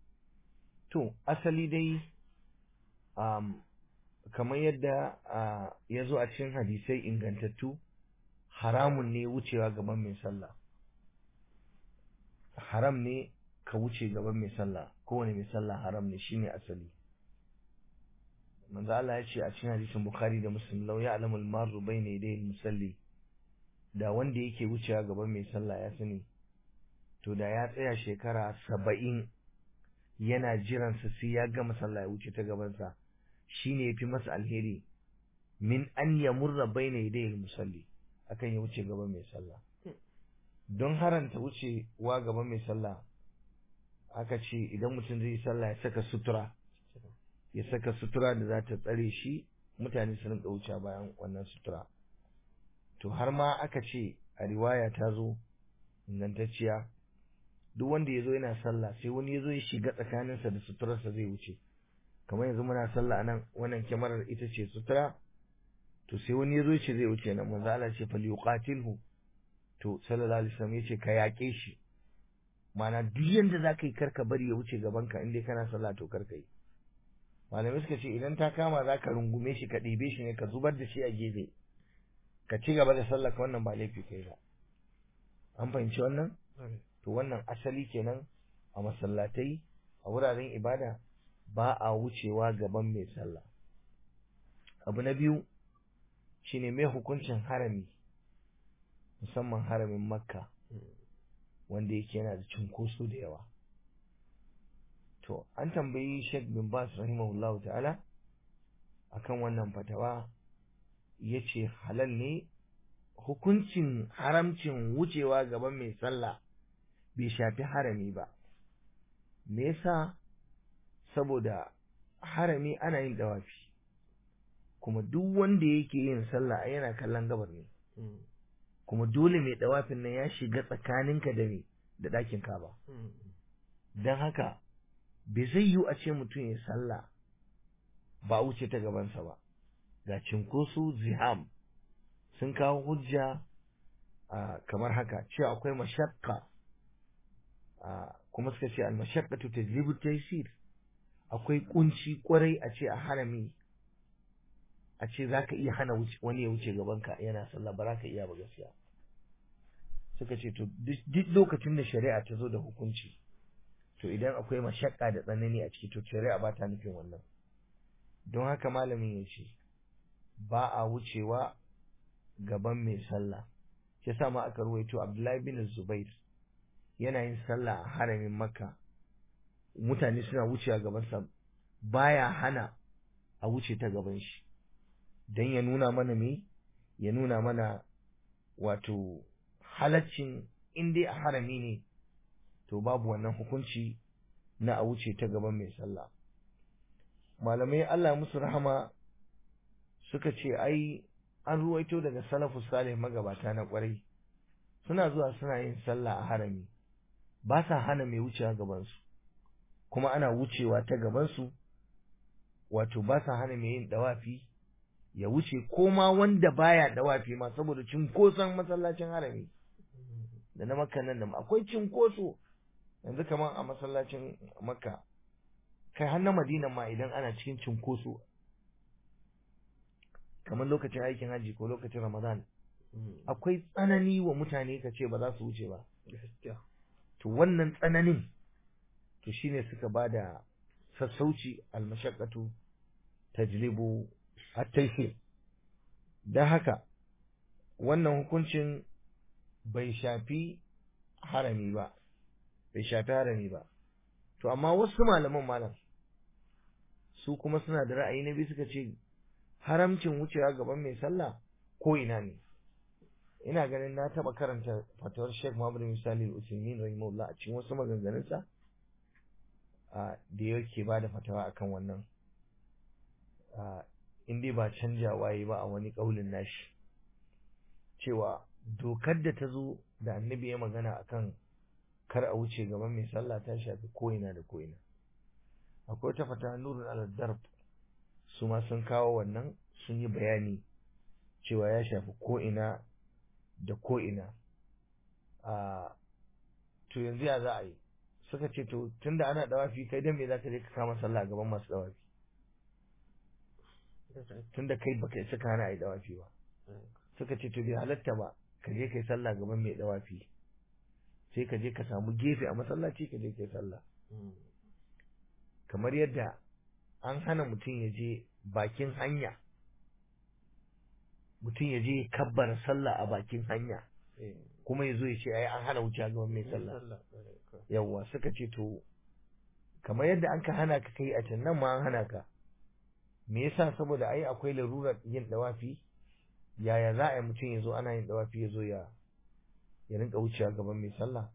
to asali dai um, kamar yadda uh, ya zo a cikin hadisai ingantattu haramun ne wucewa gaban mai sallah haram ne ka wuce gaban mai sallah kowane mai sallah haram ne shine asali manzo Allah ya ce a cikin hadisin Bukhari da Muslim law ya'lamu al-marru bayna yaday al-musalli da wanda yake wucewa gaban mai sallah ya sani to da ya tsaya shekara saba'in yana jiran sa sai ya gama sallah ya wuce ta gaban sa shine yafi masa alheri min an yamurra bayna yaday al-musalli akan ya wuce gaban mai sallah don haranta wucewa gaban mai sallah aka ce idan mutum zai yi sallah ya saka sutura ya saka sutura da za ta tsare shi mutane su rinka wuce bayan wannan sutura to har ma aka ce a riwaya ta zo ingantacciya duk wanda ya zo yana sallah sai wani ya zo ya shiga tsakaninsa da suturarsa zai wuce kamar yanzu muna sallah a nan wannan kyamarar ita ce sutura to sai wani ya zo ce zai wuce nan manzo Allah ce fal yuqatilhu to sallallahu alaihi wasallam yace ka yaƙe shi mana duk yanda zaka yi karka bari ya wuce gaban ka in dai kana sallah to karka yi malamai suka ce idan ta kama za ka rungume shi ka ɗibe shi ne ka zubar da shi a gefe ka ci gaba da sallah ka wannan ba laifi kai ba an fahimci wannan to wannan asali kenan a masallatai a wuraren ibada ba a wucewa gaban mai sallah abu na biyu shine mai hukuncin harami musamman haramin makka wanda yake yana da cunkoso da yawa to an tambayi Sheikh bin Bas rahimahullahu ta'ala akan wannan fatawa yace halal ne hukuncin haramcin wucewa gaban mai sallah bai shafi harami ba me yasa saboda harami ana yin dawafi kuma duk wanda yake yin sallah yana kallon gabar ne kuma dole mai dawafin nan ya shiga tsakaninka da me da ɗakin ka ba don haka bai zai yiwu a ce mutum ya sallah ba a wuce ta gabansa ba ga cinkoso ziham sun kawo hujja kamar haka cewa akwai mashakka kuma suka ce al-mashaqqatu tajlibu taysir akwai kunci kwarai a ce a harami a ce zaka iya hana wani ya wuce gabanka yana sallah ba ka iya ba gaskiya suka ce to duk lokacin da shari'a ta zo da hukunci to idan akwai mashakka da tsanani a ciki to shari'a ba ta nufin wannan don haka malamin ya ce ba a wucewa gaban mai sallah shi sa ma aka ruwaito Abdullahi bin Zubair yana yin sallah a haramin Makka mutane suna wucewa gaban sa baya hana a wuce ta gaban shi dan ya nuna mana me ya nuna mana wato halaccin in dai a harami ne to babu wannan hukunci na a wuce ta gaban mai sallah malamai Allah musu rahama suka ce ai an ruwaito daga salafus salih magabata na kwarai suna zuwa suna yin sallah a harami ba sa hana mai wucewa gabansu kuma ana wucewa ta gabansu wato ba sa hana mai yin dawafi ya wuce ko ma wanda baya dawafi ma saboda cinkoson masallacin harami da na makka nan da akwai cinkoso yanzu kamar a masallacin makka kai har na madina ma idan ana cikin cinkoso kamar lokacin aikin haji ko lokacin ramadan akwai tsanani wa mutane ka ce ba za su wuce ba to wannan tsananin to shine suka ba da sassauci almashaqqatu tajlibu at-taysir dan haka wannan hukuncin bai shafi harami ba bai shafi harami ba to amma wasu malaman malam su kuma suna da ra'ayi na biyu suka ce haramcin wucewa gaban mai sallah ko ina ne ina ganin na taba karanta fatawar Sheikh Muhammad Misali Al-Usaimin rahimahullah a cikin wasu maganganunsa da yake bada fatawa akan wannan in dai ba canja waye ba a wani kaulin nashi cewa dokar da ta zo da annabi ya magana akan kar a wuce gaban mai sallah ta shafi ko'ina da ko'ina akwai ta fata nurun al-darb su ma sun kawo wannan sun yi bayani cewa ya shafi ko'ina da ko'ina a to yanzu ya za a yi suka ce to tunda ana dawafi kai dan me za ka je ka kama sallah gaban masu dawafi tunda kai baka isa ka hana a yi dawafi ba suka ce to bai halatta ba ka je kai sallah gaban mai dawafi sai ka je ka samu gefe a masallaci ka je kai sallah kamar yadda an hana mutum ya je bakin hanya mutum ya je kabbara sallah a bakin hanya kuma ya zo ya ce ai an hana wuce gaban mai sallah yawwa suka ce to kamar yadda an ka hana ka kai a can nan ma an hana ka me yasa saboda ai akwai larurar yin dawafi yaya za a yi mutum ya zo ana yin dawafi ya zo ya ya rinka wucewa gaban mai sallah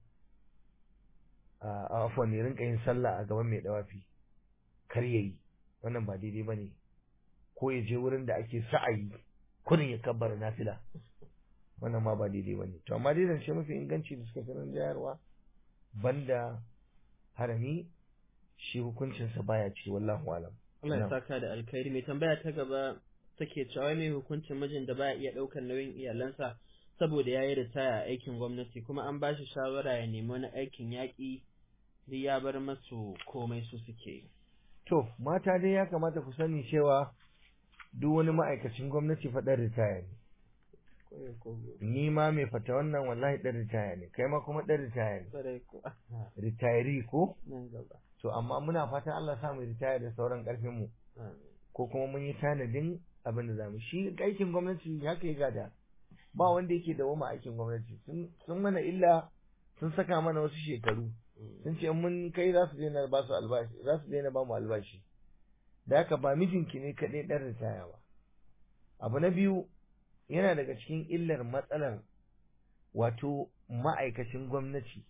a afwan ya rinka yin sallah a gaban mai dawafi kar yayi wannan ba daidai bane ko ya je wurin da ake sa'ayi kurin ya kabbara nafila wannan ma ba daidai bane to amma dai zance mafi inganci da suka sanar jayarwa banda harami shi hukuncinsa baya ci wallahu alam Allah ya saka da alkhairi mai tambaya ta gaba take cewa mai hukuncin mijin da baya iya ɗaukar nauyin iyalansa saboda ya yi ritaya a aikin gwamnati kuma an ba shi shawara ya nemi wani aikin yaƙi duk ya bar masu komai su suke to mata dai ya kamata ku sani cewa duk wani ma'aikacin gwamnati faɗar ritaya ne ni ma mai fata wannan wallahi ɗan ritaya ne kai ma kuma ɗan ritaya ne ritayari ko to amma muna fatan Allah sa mu ritaya da sauran ƙarfin mu ko kuma mun yi tanadin abin da za mu shi aikin gwamnati haka ya gada ba wanda yake dawoma aikin gwamnati sun mana illa sun saka mana wasu shekaru sun ce mun kai za su daina ba su albashi za su daina ba mu albashi da haka ba mijinki ne kaɗai ɗan ritaya ba abu na biyu yana daga cikin illar matsalar wato ma'aikacin gwamnati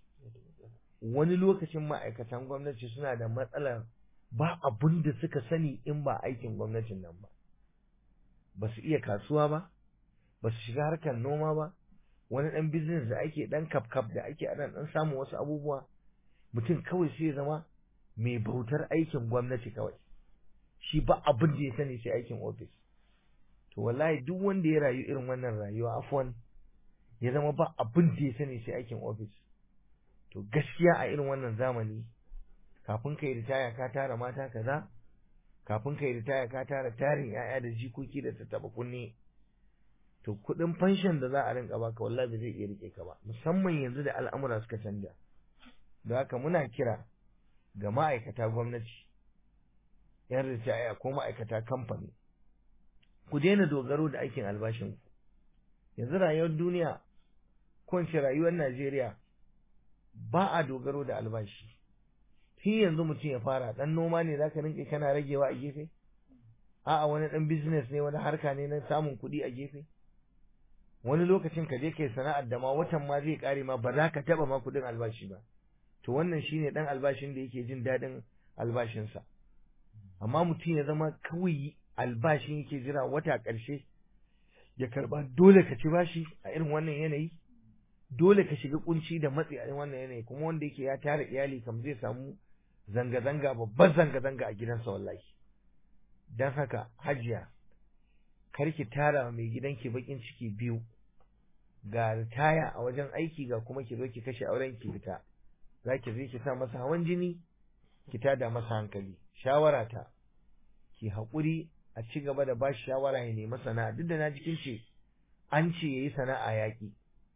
wani lokacin ma'aikatan gwamnati suna da matsalar ba abun da suka sani in ba aikin gwamnatin nan ba ba su iya kasuwa ba ba su shiga harkar noma ba wani ɗan business da ake ɗan kaf da ake ana ɗan samun wasu abubuwa mutum kawai sai zama mai bautar aikin gwamnati kawai shi ba abin da ya sani sai aikin ofis to wallahi duk wanda ya rayu irin wannan rayuwa afwan ya zama ba abin da ya sani sai aikin ofis to gaskiya a irin wannan zamani kafin ka yi ritaya ka tara mata kaza kafin ka yi ritaya ka tara tarin yaya da jikoki da tattaba kunne to kuɗin fanshin da za a rinka baka wallahi ba zai iya rike ka ba musamman yanzu da al'amura suka canja da haka muna kira ga ma'aikata gwamnati yan ritaya ko ma'aikata kamfani ku daina dogaro da aikin albashin ku yanzu rayuwar duniya ko in ce rayuwar Najeriya ba a dogaro da albashi tun yanzu mutum ya fara dan noma ne zaka rinka kana ragewa a gefe a'a wani dan business ne wani harka ne na samun kuɗi a gefe wani lokacin ka je kai sana'ar da ma watan ma zai kare ma ba za ka taba ma kuɗin albashi ba to wannan shine dan albashin da yake jin daɗin albashinsa amma mutum ya zama kawai albashin yake jira wata ƙarshe ya karba dole ka ci bashi a irin wannan yanayi dole ka shiga kunci da matsi a irin wannan yanayi kuma wanda yake ya tara iyali kam zai samu zanga-zanga babban zanga-zanga a gidansa wallahi don haka hajiya kar ki tara mai gidanki bakin ciki biyu ga ritaya a wajen aiki ga kuma ki zo ki kashe auren ki fita za ki zo ki sa masa hawan jini ki tada masa hankali shawara ta ki haƙuri a ci gaba da ba shi shawara ya nemi sana'a duk da na jikin ce an ce yayi sana'a yaƙi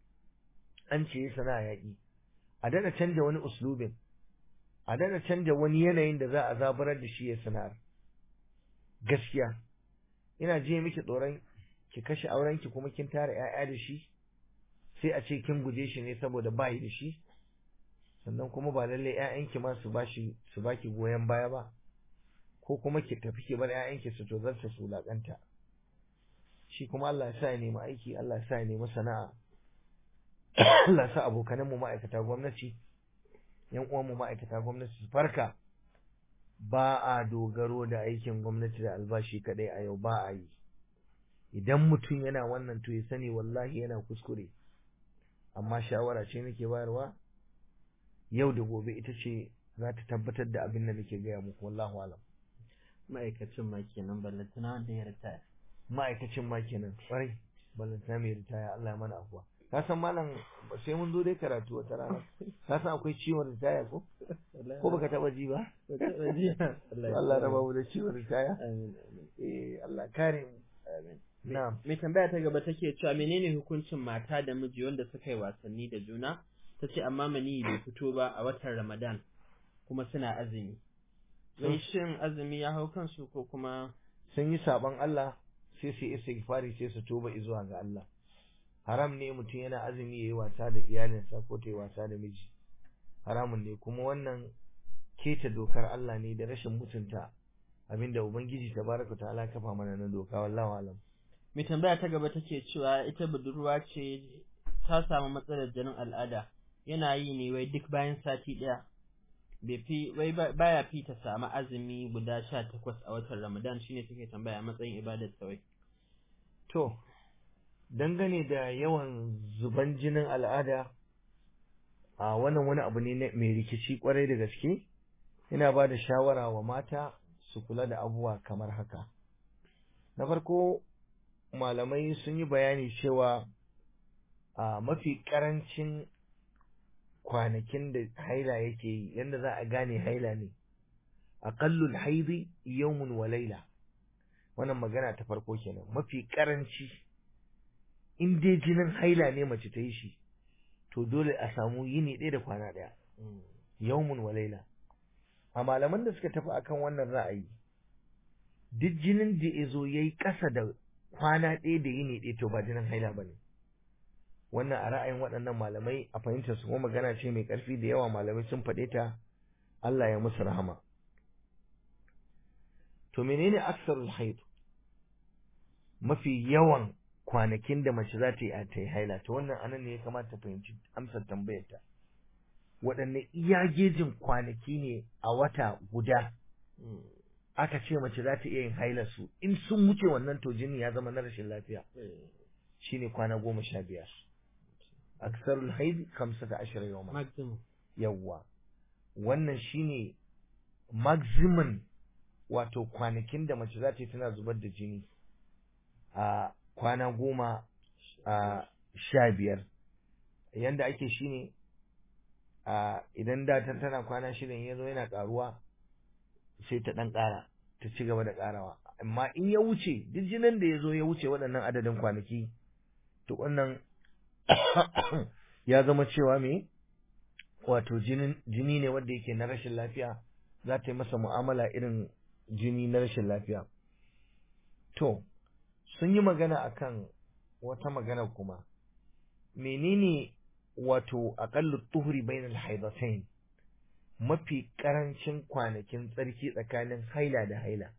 an ce yayi sana'a yaƙi a dana canja wani uslubin a dana canja wani yanayin da za a zaburar da shi ya sana'ar gaskiya ina je miki tsoron ki kashe auren ki kuma kin tara ƴaƴa da shi sai a ce kin guje shi ne saboda bayi da shi sannan kuma ba lallai ƴaƴanki ma su bashi su baki goyon baya ba ko kuma ki tafi ki bar ƴaƴanki su tozarta su laƙanta shi kuma Allah ya sa ya nemi aiki Allah ya sa ya nemi sana'a Allah ya sa abokanan mu ma'aikata gwamnati yan uwan mu ma'aikata gwamnati su farka ba a dogaro da aikin gwamnati da albashi kadai a yau ba a yi idan mutum yana wannan to ya sani wallahi yana kuskure amma shawara ce nake bayarwa yau da gobe ita ce za ta tabbatar da abin da nake gaya muku wallahu alam ma'aikacin ma kenan ballantana wanda ya ritaya ma'aikacin ma kenan kwarai ballantana mai ritaya Allah ya mana afuwa ka san malam sai mun zo dai karatu wata rana ka san akwai ciwon ritaya ko ko baka taba ji ba Allah ya raba mu da ciwon ritaya eh Allah kare mu amin na'am mai tambaya ta gaba take cewa menene hukuncin mata da miji wanda suka yi wasanni da juna ta ce amma mani bai fito ba a watan Ramadan kuma suna azumi Wai shin azumi ya hau kansu ko kuma sun yi saban Allah sai su yi istighfari sai su tuba zuwa ga Allah haram ne mutum yana azumi yayi wasa da iyalinsa ko ta yi wasa da miji haramun ne kuma wannan keta dokar Allah ne da rashin mutunta abinda ubangiji tabaraka ta'ala kafa mana na doka wallahi alam mai tambaya ta gaba take cewa ita budurwa ce ta samu matsalar jinin al'ada yana yi ne wai duk bayan sati ɗaya bai fi wai baya fi ta samu azumi guda sha takwas a watan ramadan shine take tambaya matsayin ibadar ta wai to dangane da yawan zuban jinin al'ada a wannan wani abu ne mai rikici kwarai da gaske ina ba da shawara wa mata su kula da abubuwa kamar haka na farko malamai sun yi bayani cewa a mafi karancin kwanakin da haila yake yi yadda za a gane haila ne aqallul haidi yawmun wa laila wannan magana ta farko kenan mafi karanci in dai jinin haila ne mace ta yi shi to dole a samu yini ɗaya da kwana ɗaya yawmun wa laila a malaman da suka tafi akan wannan ra'ayi duk jinin da ya zo ya yi ƙasa da kwana ɗaya da yini ɗaya to ba jinin haila ba ne wannan a ra'ayin waɗannan malamai a fahimtar su kuma magana ce mai ƙarfi da yawa malamai sun faɗe ta Allah ya musu rahama to menene aksarul haid mafi yawan kwanakin da mace za ta yi a ta yi haila to wannan anan ne ya kamata ta fahimci amsar tambayar ta waɗanne iya gejin kwanaki ne a wata guda aka ce mace za ta iya yin haila su in sun wuce wannan to jini ya zama na rashin lafiya shine kwana goma sha biyar aksarul haid kamsata ashira yawma maximum yawwa wannan shine maximum wato kwanakin da mace za ta yi tana zubar da jini a kwana goma a sha biyar yanda ake shine a idan da ta tana kwana shida in yazo yana karuwa sai ta dan kara ta ci gaba da karawa amma in ya wuce duk jinin da ya zo ya wuce waɗannan adadin kwanaki to wannan ya zama cewa me wato jini ne wanda yake na rashin lafiya za ta yi masa mu'amala irin jini na rashin lafiya to sun yi magana akan wata magana kuma menene wato aqallu tuhuri bainal haidatain mafi karancin kwanakin tsarki tsakanin haila da haila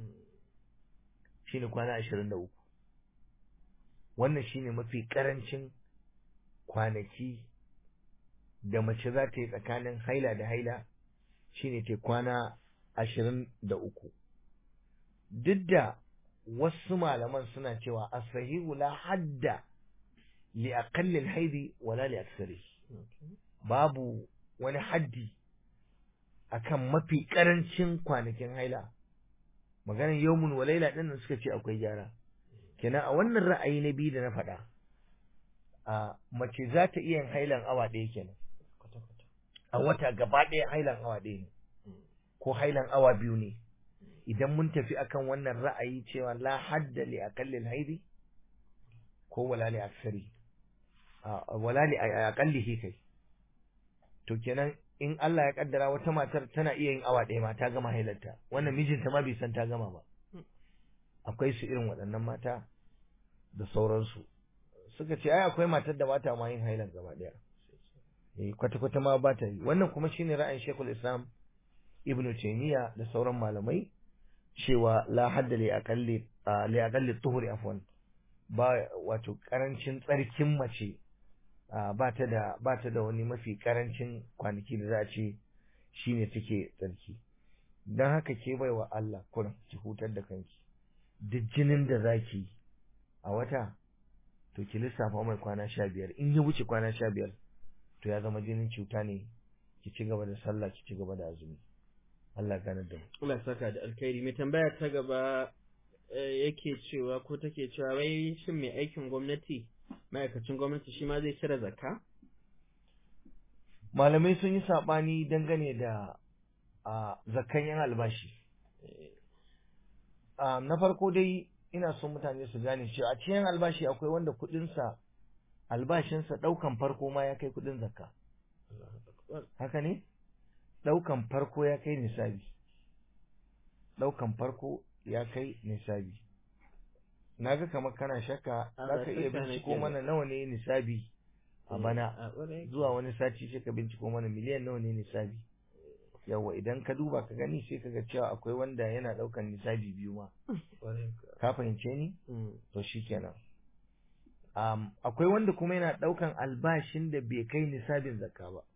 shine kwana 23 wannan shine mafi karancin kwanaki da mace za ta yi tsakanin haila da haila shine ta kwana ashirin da uku duk da wasu malaman suna cewa asahihu la hadda li aqallil haidi wala li aksari babu wani haddi akan mafi karancin kwanakin haila maganar yawmun wa laila din suka ce akwai gyara kenan a wannan ra'ayi na biyu da na faɗa a mace za ta iya yin hailan awa ɗaya kenan a wata gaba ɗaya hailan awa ɗaya ne ko hailan awa biyu ne idan mun tafi akan wannan ra'ayi cewa la hadda li aqallil haidi ko wala li aksari wala li aqallihi kai to kenan in Allah ya kaddara wata matar tana iya yin awa ɗaya ma ta gama hailarta wannan mijinta ma bai san ta gama ba akwai su irin waɗannan mata da sauransu suka ce ai akwai matar da ba ta ma yin hailan gaba ɗaya eh kwata kwata ma ba ta yi wannan kuma shine ra'ayin Sheikhul Islam Ibn Taymiyyah da sauran malamai cewa la hadda li aqalli li aqalli tuhuri afwan ba wato karancin tsarkin mace ba ta da ba ta da wani mafi karancin kwanaki da za a ce shine take tsarki dan haka ke baiwa Allah kurin ki hutar da kanki duk jinin da zaki a wata to ki lissafa mai kwana sha biyar in ya wuce kwana sha biyar to ya zama jinin cuta ne ki ci gaba da sallah ki ci gaba da azumi Allah gane da mu Allah saka da alkhairi mai tambaya ta gaba yake cewa ko take cewa wai shin mai aikin gwamnati ma'aikacin gwamnati shi ma zai cire zakka malamai sun yi sabani dangane da a zakkan yan albashi na farko dai ina son mutane su gane cewa a cikin albashi akwai wanda kuɗinsa albashinsa ɗaukan farko ma ya kai kuɗin zakka haka ne ɗaukan farko ya kai nisabi ɗaukan farko ya kai nisabi na ga kamar kana shakka za ka iya binciko mana nawa ne nisabi a bana zuwa wani sati sai ka binciko mana miliyan nawa ne nisabi yawa idan ka duba ka gani sai ka ga cewa akwai wanda yana ɗaukan nisabi biyu ma ka fahimce ni to shikenan um, akwai wanda kuma yana ɗaukan albashin da bai kai nisabin zakka ba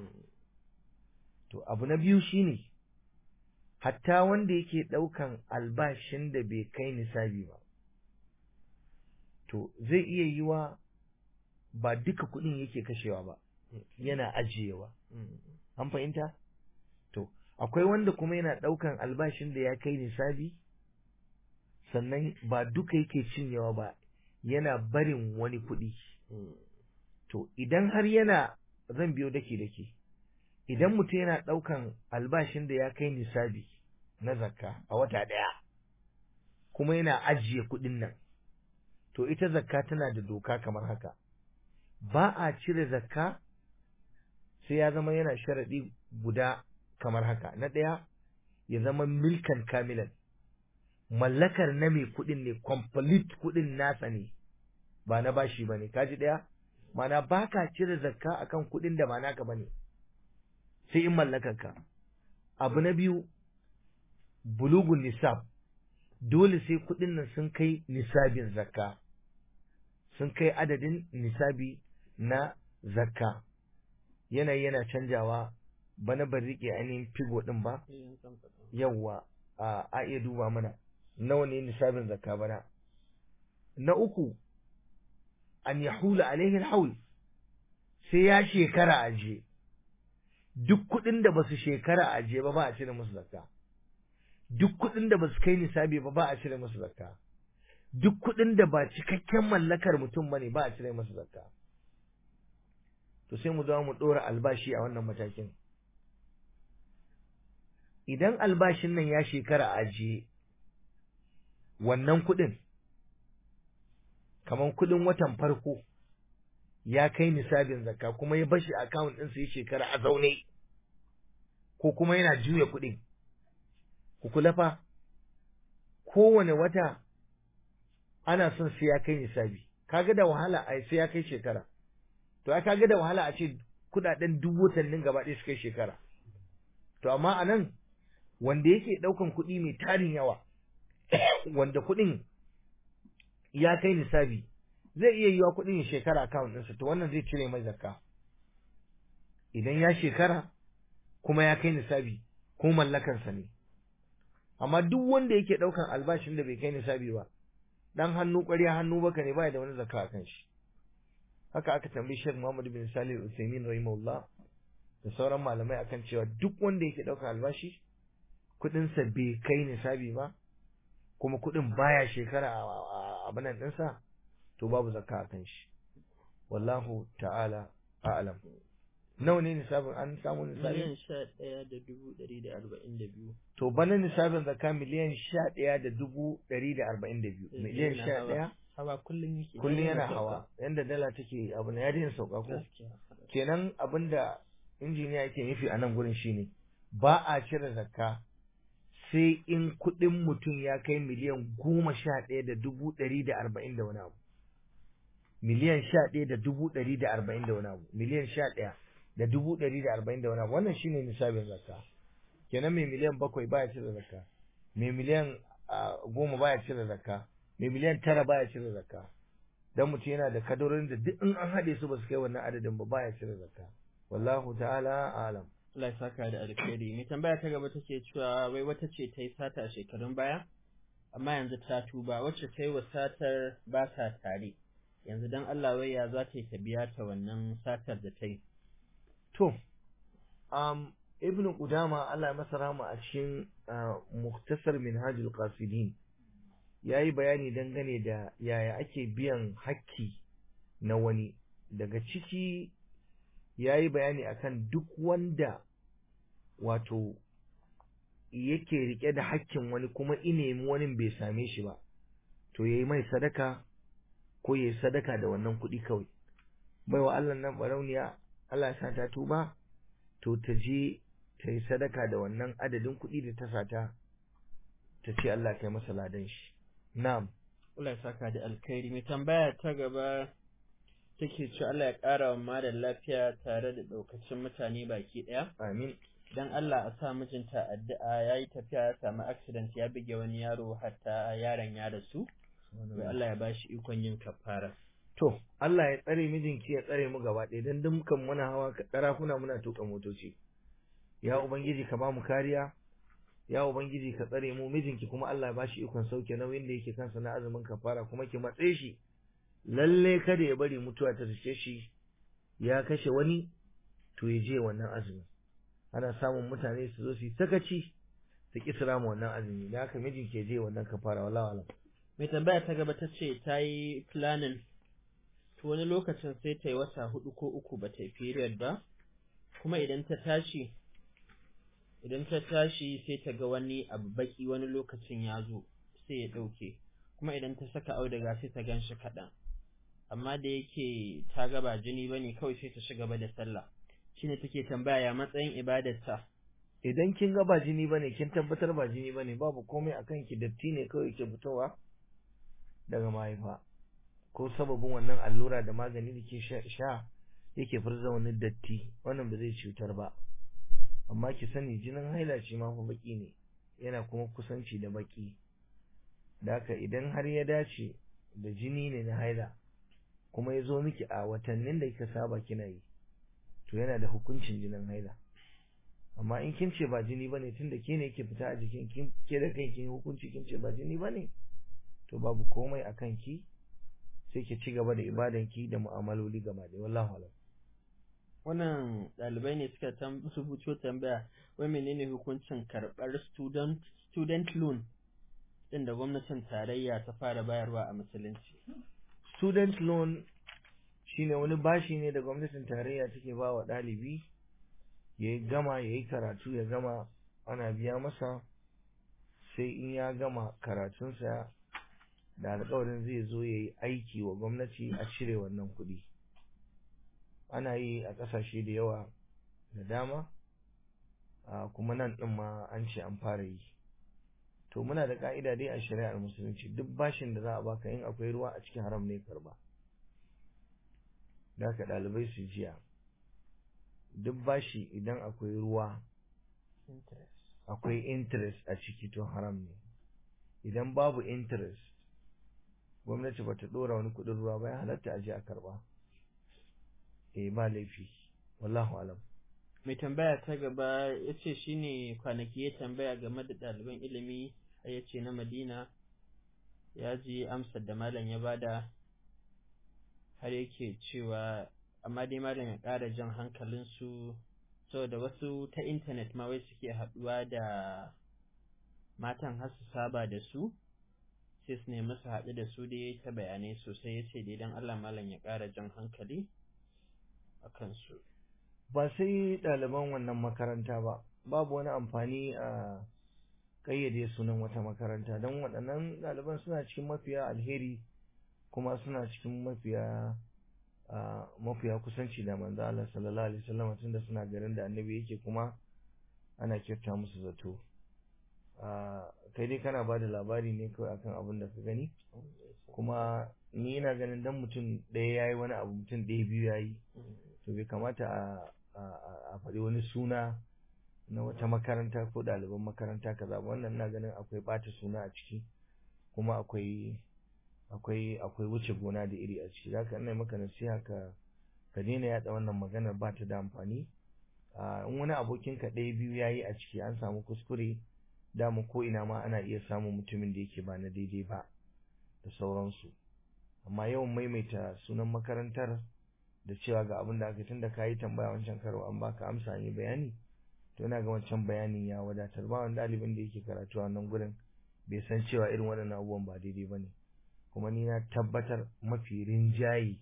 to abu na biyu shine hatta wanda yake ɗaukan albashin da bai kai nisabi ba to zai iya yiwa ba duka kuɗin yake kashewa ba yana ajiyewa an fahimta to akwai wanda kuma yana ɗaukan albashin da ya kai nisabi sannan ba duka yake cinyewa ba yana barin wani kuɗi to idan har yana zan biyo dake dake idan mutum yana ɗaukan albashin da ya kai nisabi na zakka a wata ɗaya kuma yana ajiye kuɗin nan to ita zakka tana da doka kamar haka ba a cire zakka sai ya zama yana sharaɗi guda kamar haka na ɗaya ya zama milkan kamilan mallakar na mai kuɗin ne complete kuɗin nasa ne ba na bashi ba ne kaji ɗaya mana baka cire zakka akan kuɗin da ba naka bane sai in mallakarka abu na biyu bulugun nisab dole sai kuɗin nan sun kai nisabin zakka sun kai adadin nisabi na zakka yanayi yana canjawa bana ban rike ainihin figo din ba yawwa a a iya duba mana nawa ne nisabin zakka bana na uku an yahula alaihi alhaul sai ya shekara aje duk kuɗin da basu shekara aje ba ba a cire musu zakka duk kuɗin da basu kai nisabi ba ba a cire musu zakka duk kuɗin da ba cikakken mallakar mutum bane ba a cire musu zakka to sai mu zo mu ɗora albashi a wannan matakin idan albashin nan ya shekara ajiye wannan kuɗin kamar kuɗin watan farko ya kai nisabin zakka kuma ya bashi account ɗinsa ya shekara a zaune ko kuma yana juya kuɗin ku kula fa kowane wata ana son sai ya kai nisabi kaga da wahala a sai ya kai shekara to ai kaga da wahala a ce kudaden duk watannin gaba ɗaya su kai shekara to amma a nan wanda yake ɗaukan kuɗi mai tarin yawa wanda kuɗin ya kai nisabi zai iya yiwa kuɗin ya shekara account ɗinsa to wannan zai cire mai zakka idan ya shekara kuma ya kai nisabi ko mallakansa ne amma duk wanda yake ɗaukan albashin da bai kai nisabi ba dan hannu ƙwarya hannu baka ne baya da wani zakka a kan shi haka aka tambayi Sheikh Muhammad bin Salih Al-Utsaimin rahimahullah da sauran malamai akan cewa duk wanda yake ɗaukar albashi kuɗin sa bai kai nisabi ba kuma kuɗin baya shekara a abinan ɗinsa to babu zakka a kan shi wallahu ta'ala a'lam nawa ne nisabin an samu nisabi miliyan sha ɗaya da dubu ɗari da arba'in da biyu to bana nisabin zakka miliyan sha ɗaya da dubu ɗari da arba'in da biyu miliyan sha ɗaya hawa kullum yake kullum yana hawa yanda dala take abu na yadin sauka ko kenan abinda injiniya yake nufi a nan gurin shine ba a cire zakka sai in kuɗin mutum ya kai miliyan goma sha ɗaya da dubu ɗari da arba'in da wani abu miliyan sha ɗaya da dubu ɗari da arba'in da wani abu miliyan sha ɗaya da dubu ɗari da arba'in da wani abu wannan shine nisabin zakka kenan mai miliyan bakwai baya cire zakka mai miliyan goma baya cire zakka mai miliyan tara baya cire zakka dan mutum yana da kadorin da duk in an haɗe su ba su kai wannan adadin ba baya cire zakka wallahu ta'ala alam Allah ya saka da alkhairi mai tambaya ta gaba take cewa wai wata ce ta yi sata a shekarun baya amma yanzu ta tuba wacce ta yi wa satar ba sa tare yanzu dan Allah wai ya za ta yi ta biya ta wannan satar da ta yi to um ibnu qudama Allah ya masa rahama a cikin muktasar minhajul qasidin ya yi bayani dangane da yaya ake biyan hakki na wani daga ciki ya yi bayani akan duk wanda wato yake rike da hakkin wani kuma inemi wani bai same shi ba to ya yi mai sadaka ko ya yi sadaka da wannan kuɗi kawai baiwa Allah nan barauniya Allah ya sa ta tuba to ta je ta yi sadaka da wannan adadin kuɗi da ta sata ta ce Allah kai masa ladan shi Na'am. Allah ya saka da alkhairi. Mai tambaya ta gaba take ce Allah ya ƙara wa malam lafiya tare da ɗaukacin mutane baki ɗaya. Amin. Dan Allah a sa mijinta addu'a ya yi tafiya ya samu accident ya buge wani yaro hatta yaron ya rasu. Wai Allah ya bashi ikon yin kafara. To, Allah ya tsare mijinki ya tsare mu gaba ɗaya don dukkan muna hawa ƙarafuna muna tuka motoci. Ya Ubangiji ka ba mu kariya, ya ubangiji ka tsare mu mijinki kuma Allah ya bashi ikon sauke nauyin da yake kansa na azumin kafara kuma ki matse shi lalle kada ya bari mutuwa ta riske shi ya kashe wani to ya je wannan azumi ana samun mutane su zo su sakaci su ki sira mu wannan azumi da haka mijinki ya je wannan kafara wallahi alam mai tambaya ta gaba ta ce ta yi planning to wani lokacin sai ta yi wata hudu ko uku ba ta yi period ba kuma idan ta tashi idan ta tashi sai ta ga wani abu baki wani lokacin ya zo sai ya ɗauke kuma idan ta saka auduga sai ta gan shi kaɗan amma da yake ta ga ba jini ba ne kawai sai ta shiga ba da sallah shine take tambaya ya matsayin ibadarta idan kin ga ba jini bane kin tabbatar ba jini bane babu komai akan ki datti ne kawai ke fitowa daga mahaifa ko sababin wannan allura da magani da ke sha yake furza wani datti wannan ba zai cutar ba amma ki sani jinin haila shi ma fa baki ne yana kuma kusanci da baki da haka idan har ya dace da jini ne na haila kuma ya zo miki a watannin da kika saba kina yi to yana da hukuncin jinin haila amma in kin ce ba jini bane tunda ke ne yake fita a jikin kin ke da kanki hukunci kin ce ba jini bane to babu komai a kanki sai ki ci gaba da ibadan ki da mu'amaloli gaba da wallahi alam wannan ɗalibai ne suka rubuto tambaya wai menene hukuncin karɓar student student loan din da gwamnatin tarayya ta fara bayarwa a musulunci student loan shine wani bashi ne da gwamnatin tarayya take ba wa ɗalibi ya yi gama ya yi karatu ya gama ana biya masa sai in ya gama karatunsa da alkawarin zai zo ya yi aiki wa gwamnati a cire wannan kuɗi ana yi a ƙasashe da yawa da dama kuma nan ɗin ma an ce an fara yi to muna da ka'ida dai a shari'ar musulunci duk bashin da za a baka in akwai ruwa a cikin haram ne karba da ka ɗalibai su jiya duk bashi idan akwai ruwa akwai interest a ciki to haram ne idan babu interest gwamnati ba ta ɗora wani kuɗin ruwa ba ya halatta a je a karba eh ba laifi wallahu alam mai tambaya ta gaba ya ce shi ne kwanaki ya tambaya game da ɗaliban ilimi ya ce na madina ya ji amsar da malam ya bada har yake cewa amma dai malam ya ƙara jan hankalinsu saboda wasu ta intanet ma wai suke haɗuwa da matan har su saba da su sai su nemi su haɗu da su dai ta bayanai sosai ya ce dai don Allah malam ya ƙara jan hankali a kansu. ba sai ɗaliban wannan makaranta ba babu wani amfani a ƙayyade sunan wata makaranta don waɗannan ɗaliban suna cikin mafiya alheri kuma suna cikin mafiya mafiya kusanci da manzo Allah sallallahu alaihi wasallam tunda suna garin da annabi yake kuma ana kyauta musu zato kai dai kana bada labari ne kawai akan abin da ka gani kuma ni ina ganin dan mutum ɗaya yayi wani abu mutum ɗaya biyu yayi to bai kamata a a faɗi wani suna na wata makaranta ko ɗaliban makaranta kaza ba wannan ina ganin akwai ɓata suna a ciki kuma akwai akwai akwai wuce gona da iri a ciki zaka ina maka nasiha ka ka daina yaɗa wannan maganar ba ta da amfani in wani abokin ka ɗaya biyu yayi a ciki an samu kuskure dama ko ina ma ana iya samun mutumin da yake ba na daidai ba da sauransu amma yawan maimaita sunan makarantar da cewa ga abin da aka tun da ka yi tambaya wancan karo an baka amsa ne bayani to ina ga wancan bayanin ya wadatar ba wani ɗalibin da yake karatu a nan gurin bai san cewa irin waɗannan abubuwan ba daidai ba ne kuma ni na tabbatar mafi rinjaye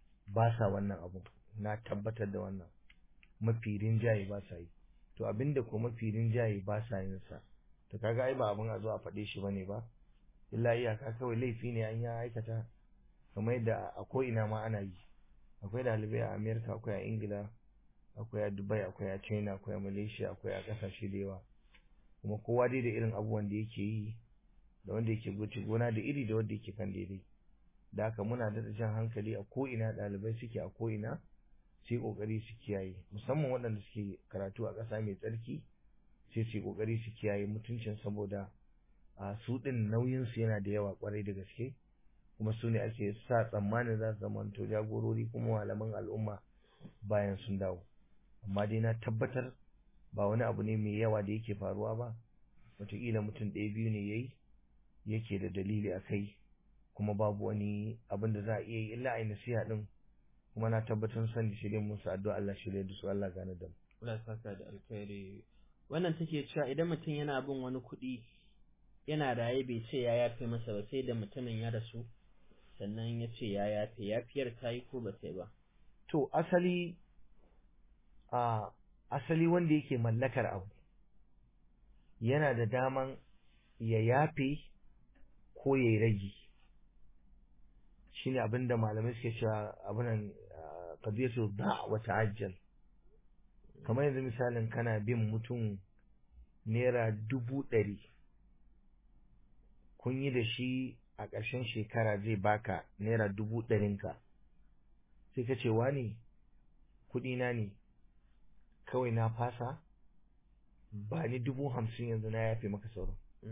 ba sa wannan abu na tabbatar da wannan mafi rinjaye ba sa yi to abinda ko mafi rinjaye ba sa yin sa to kaga ai ba abin a zo a faɗe shi bane ba illa iyaka kawai laifi ne an ya aikata kamar yadda a ko ina ma ana yi akwai ɗalibai a amerika akwai a ingila akwai a dubai akwai a china akwai a malaysia akwai a ƙasashe da yawa kuma kowa dai da irin abubuwan da yake yi da wanda yake guci gona da iri da wanda yake kan daidai da haka muna da jan hankali a ko ina ɗalibai suke a ko ina su yi ƙoƙari su kiyaye musamman waɗanda suke karatu a ƙasa mai tsarki sai su yi ƙoƙari su kiyaye mutuncin saboda a su ɗin nauyinsu yana da yawa ƙwarai da gaske kuma su ne ake sa tsammanin za su zamanto jagorori kuma malaman al'umma bayan sun dawo amma dai na tabbatar ba wani abu ne mai yawa da yake faruwa ba wataƙila mutum ɗaya biyu ne yayi yake da dalili a kai kuma babu wani abin da za a iya yi illa a yi nasiha ɗin kuma na tabbatar sani shirye musu addu'a Allah shirye da su Allah gane da mu. Allah saka da alkhairi wannan take cewa idan mutum yana bin wani kuɗi yana raye bai ce ya yafe masa ba sai da mutumin ya rasu sannan ya ce ya yafe yafiyar ta yi ko ba ta yi ba to asali a asali wanda yake mallakar abu yana da daman ya yafe ko ya yi ragi shine abinda malamai suke cewa abinan qadiyatu da wa ta'ajjal kamar yanzu misalin kana bin mutum naira dubu ɗari kun yi da shi a ƙarshen shekara zai baka naira dubu ɗarinka sai ka ce wani kuɗina ne kawai na fasa ba ni dubu hamsin yanzu na yafe maka sauran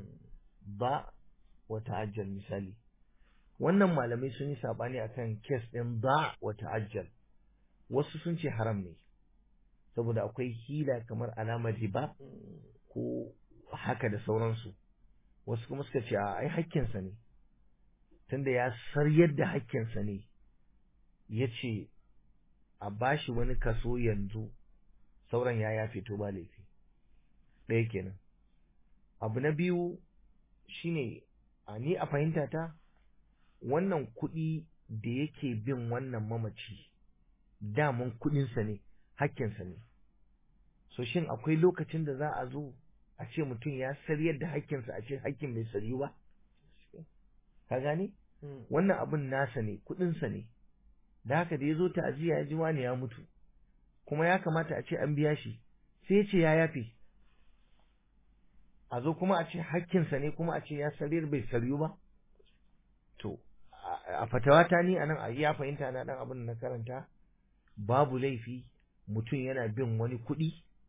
ba wata ajal misali wannan malamai sun yi saɓani akan kes ɗin ba wata ajal wasu sun ce haram ne saboda akwai hila kamar alamar riba ko haka da sauransu wasu kuma suka ce a ai hakkinsa ne tunda ya saryar da hakkinsa ne ya ce a bashi wani kaso yanzu sauran ya yafe to ba laifi ɗaya kenan abu na biyu shine a ni a fahimta ta wannan kuɗi da yake bin wannan mamaci daman kuɗinsa ne hakkinsa ne so shin akwai lokacin da za a zo a ce mutum ya saryar da hakkinsa a ce hakkin bai saryu ba ka gane wannan abin nasa ne kuɗinsa ne da haka da ya zo ta'aziyya ya ji wani ya mutu kuma ya kamata a ce an biya shi sai ya ce ya yafe a zo kuma a ce hakkinsa ne kuma a ce ya sarir bai saryu ba to a fatawata ni anan a ya fahimta na dan abin da na karanta babu laifi mutum yana bin wani kuɗi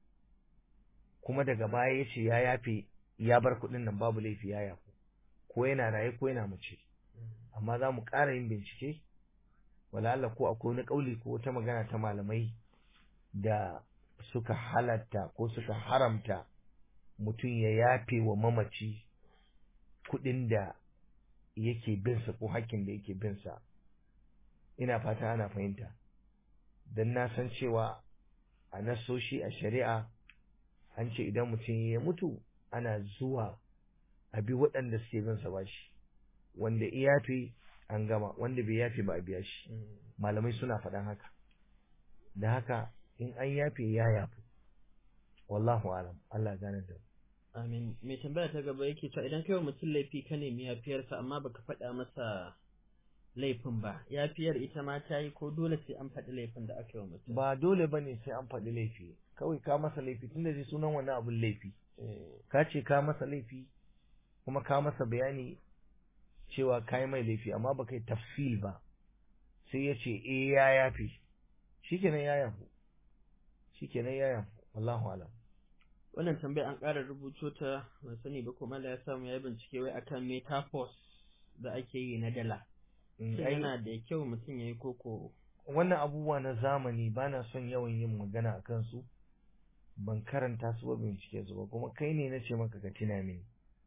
kuma daga baya ya ce ya yafe ya bar kuɗin nan babu laifi ya yafu ko yana raye ko yana mace amma za mu ƙara yin bincike wala Allah ko akwai wani ƙauli ko wata magana ta malamai da suka halatta ko suka haramta mutum ya yafe wa mamaci kuɗin da yake binsa ko hakkin da yake binsa ina fata ana fahimta don na san cewa a nasoshi a shari'a an ce idan mutum ya mutu ana zuwa a bi waɗanda suke binsa ba shi wanda ya yafe an gama wanda bai yafe ba a biya shi malamai suna faɗan haka da haka in an yafe ya yafu wallahu alam Allah gane da Amin. Mai tambaya ta gaba yake cewa idan kai wa mutum laifi ka nemi yafiyarsa amma baka faɗa masa laifin ba, yafiyar ita ma ta yi ko dole sai an faɗi laifin da aka yi wa mutum? ba dole bane sai an faɗi laifi kawai ka masa laifi tunda dai sunan wani abun laifi ka ce ka masa laifi kuma ka masa bayani cewa ka yi mai laifi amma ba kai tafsil ba sai ya ce eh ya yafi shikenan ya yafu shikenan ya yafu wallahu alam Wannan tambaya an ƙara rubuto ta ban sani ba kuma da ya samu ya bincike wai akan metaphors da ake yi na dala. Mm, Shin ai, yana da kyau mutum ya yi koko wannan abubuwa na zamani ba na son yawan yin magana a kansu ban karanta su ba bincike su ba kuma kai ne na ce maka ka tina mini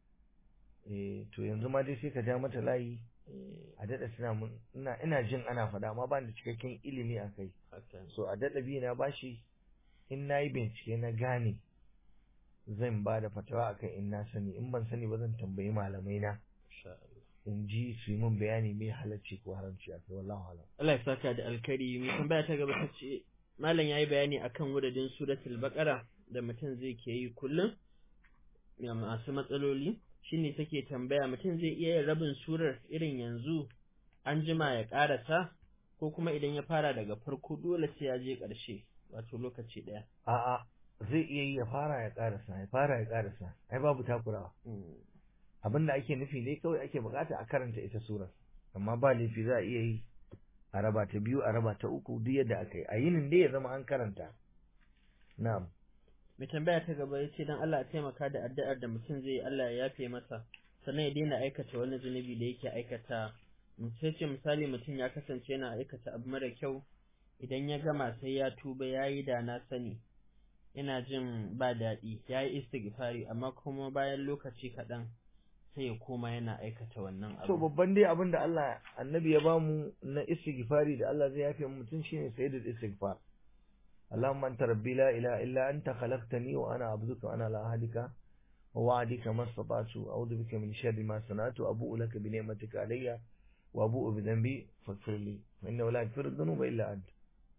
eh to yanzu ma dai sai ka ja mata layi a daɗa tuna mun ina ina jin ana faɗa amma ba da cikakken ilimi a kai hakan. so a daɗa bi na bashi in na yi bincike na gane zan ba da fatawa akan in na sani in ban sani ba zan tambayi malamai na Insha Allah. in ji su yi min bayani mai halacci ko haramci a kai wallahu alam Allah ya saka da alkari mai tambaya ta gaba ta ce malam yayi bayani akan wuridin suratul baqara da mutum zai ke yi kullum ga masu matsaloli shine take tambaya mutum zai iya yin rabin surar irin yanzu an jima ya karasa ko kuma idan ya fara daga farko dole sai ya je ƙarshe wato lokaci ɗaya. a'a zai iya yi ya fara ya karasa ya fara ya karasa ai babu takurawa abin da ake nufi ne kawai ake bukata a karanta ita surar amma ba laifi za a iya yi a raba ta biyu a raba ta uku duk yadda aka yi a yinin dai ya zama an karanta na'am Mai tambaya ta gaba ya ce don Allah a taimaka da addu'ar da mutum zai yi Allah ya yafe masa sannan ya daina aikata wani zunubi da yake aikata sai ce misali mutum ya kasance yana aikata abu mara kyau idan ya gama sai ya tuba ya yi da na sani ina jin ba daɗi ya yi istighfari amma kuma bayan lokaci kaɗan sai ya koma yana aikata wannan to abu babban dai abin da Allah annabi ya bamu na istighfari da Allah zai yafe mu mutum shine sayyidul istighfar اللهم أنت ربي لا إله إلا أنت خلقتني وأنا عبدك وأنا لا أهلك ووعدك ما استطعت أعوذ بك من شر ما صنعت وأبوء لك بنعمتك علي وأبوء بذنبي فاغفر لي فإنه لا يغفر الذنوب إلا أنت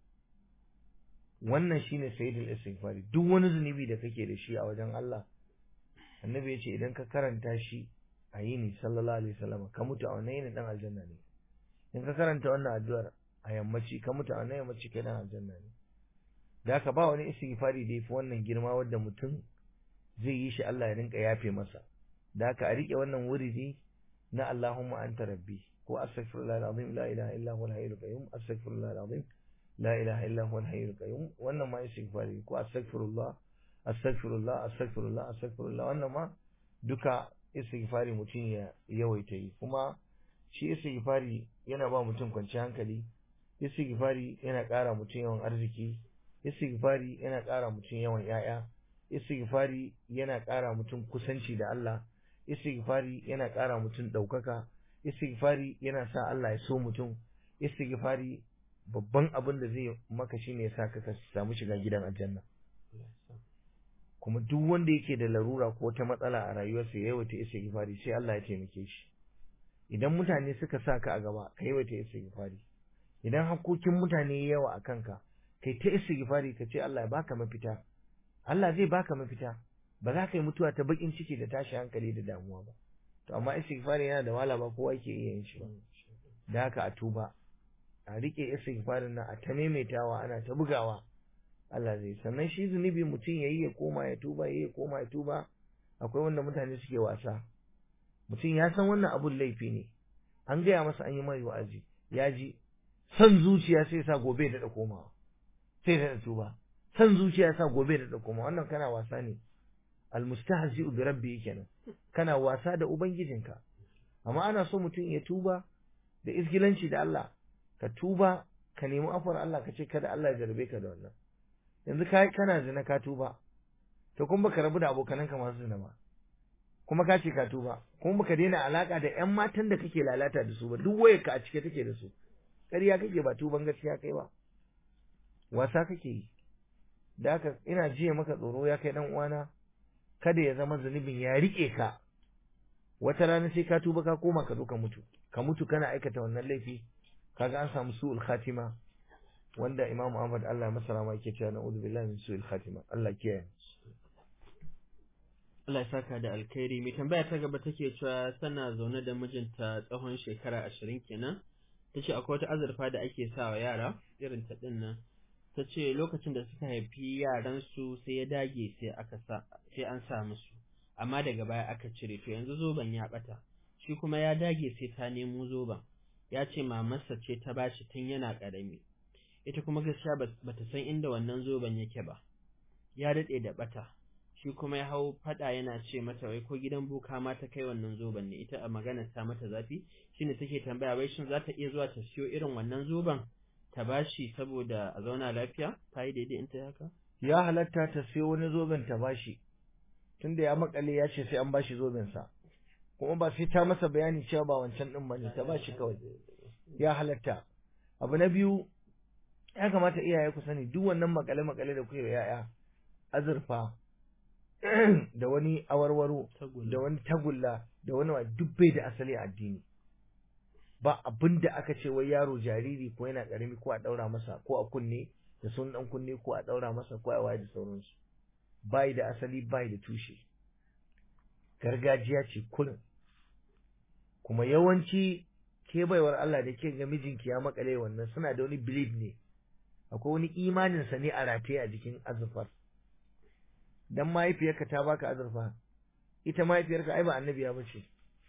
wannan shine sayyidul istighfari duk wani zunubi da kake da shi a wajen Allah annabi ya ce idan ka karanta shi a yini sallallahu alaihi wasallam ka mutu a wannan yini dan aljanna ne in ka karanta wannan addu'ar a yammaci ka mutu a wannan yammaci kai dan aljanna ne da haka ba wani istighfari da yafi wannan girma wanda mutum zai yi shi Allah ya rinka yafe masa da haka a rike wannan wuridi na Allahumma anta rabbi ko astaghfirullah alazim la ilaha illa huwa al-hayyul qayyum astaghfirullah alazim la ilaha illa huwa al-hayyul qayyum wannan ma istighfari ko astaghfirullah astaghfirullah astaghfirullah astaghfirullah wannan ma duka istighfari mutum ya yawaita yi kuma shi istighfari yana ba mutum kwanciyar hankali istighfari yana ƙara mutum yawan arziki istighfari yana ƙara mutum yawan ‘ya'ya, istighfari yana ƙara mutum kusanci da Allah, istighfari yana ƙara mutum ɗaukaka, istighfari yana sa Allah ya so mutum, istighfari babban abin da zai maka shi ne sa ka samu shiga gidan aljanna. Kuma duk wanda yake da larura ko wata matsala a rayuwarsa ya yawaita istighfari sai Allah ya taimake shi. Idan mutane suka sa ka a gaba, ka yawaita istighfari. Idan hakkokin mutane yawa a kanka, kai ta istighfari ka ce Allah ya baka mafita Allah zai baka mafita ba za ka yi mutuwa ta bakin ciki da tashi hankali da damuwa ba to amma istighfari yana da wala ba kowa yake iya yin shi ba da haka a tuba a rike istighfarin nan a ta maimaitawa ana ta bugawa Allah zai sannan shi zunubi mutum yayi ya koma ya tuba yayi ya koma ya tuba akwai wanda mutane suke wasa mutum ya san wannan abun laifi ne an gaya masa an yi mai wa'azi ya ji son zuciya sai sa gobe da komawa sai da tuba san zuciya sa gobe da kuma wannan kana wasa ne almustahzi bi rabbi kenan kana wasa da ubangijinka amma ana so mutum ya tuba da isgilanci da Allah ka tuba ka nemi afar Allah ka ce kada Allah ya jarbe ka da wannan yanzu kai kana zina ka tuba to kuma baka rabu da abokananka masu zina ba kuma ka ce ka tuba kuma baka daina alaka da ƴan matan da kake lalata da su ba duk wayarka a cike take da su ƙarya kake ba tuban gaskiya kai ba wasa kake yi da haka ina jiya maka tsoro ya kai dan uwana kada ya zama zunubin ya rike ka wata rana sai ka tuba ka koma ka zo ka mutu ka mutu kana aikata wannan laifi kaga an samu su'ul khatima wanda Imam Ahmad Allah ya masa rama yake cewa na'udhu billahi min su'il khatima Allah kiyaye Allah ya saka da alkhairi mai tambaya ta gaba take cewa tana zaune da mijinta tsawon shekara ashirin kenan tace akwai wata azurfa da ake sawa yara irin ta din nan ta ce lokacin da suka haifi yaransu sai ya dage sai aka sa sai an sa musu amma daga baya aka cire to yanzu zoben ya bata shi kuma ya dage sai ta nemo zoben ya ce mamarsa ce ta bashi tun yana karami ita kuma gaskiya bata san inda wannan zoben yake ba ya dade da bata shi kuma ya hau fada yana ce mata wai ko gidan buka ma ta kai wannan zoben ne ita a maganar ta mata zafi shine take tambaya wai shin za ta iya zuwa ta siyo irin wannan zoben ta bashi saboda a zauna lafiya ta yi daidai in ta haka ya halatta ta siyo wani zoben ta bashi tunda ya makale ya ce sai an bashi zoben sa kuma ba sai ta masa bayani cewa ba wancan din bane ta bashi kawai ya halatta abu na biyu ya kamata iyaye ku sani duk wannan makale makale da kuke yaya azurfa da wani awarwaro da wani tagulla da wani duk bai da asali a addini ba abin da aka ce wai yaro jariri ko yana karami ko a daura masa ko a kunne da sun dan kunne ko a daura masa ko a waye da sauransu bai da asali bai da tushe gargajiya ce kullum kuma yawanci ke baiwar Allah da ke ga mijinki ya makale wannan suna da wani belief ne akwai wani imanin sa ne a rataye a jikin azurfar dan mahaifiyarka ta baka azurfa ita mahaifiyarka ai ba annabiya bace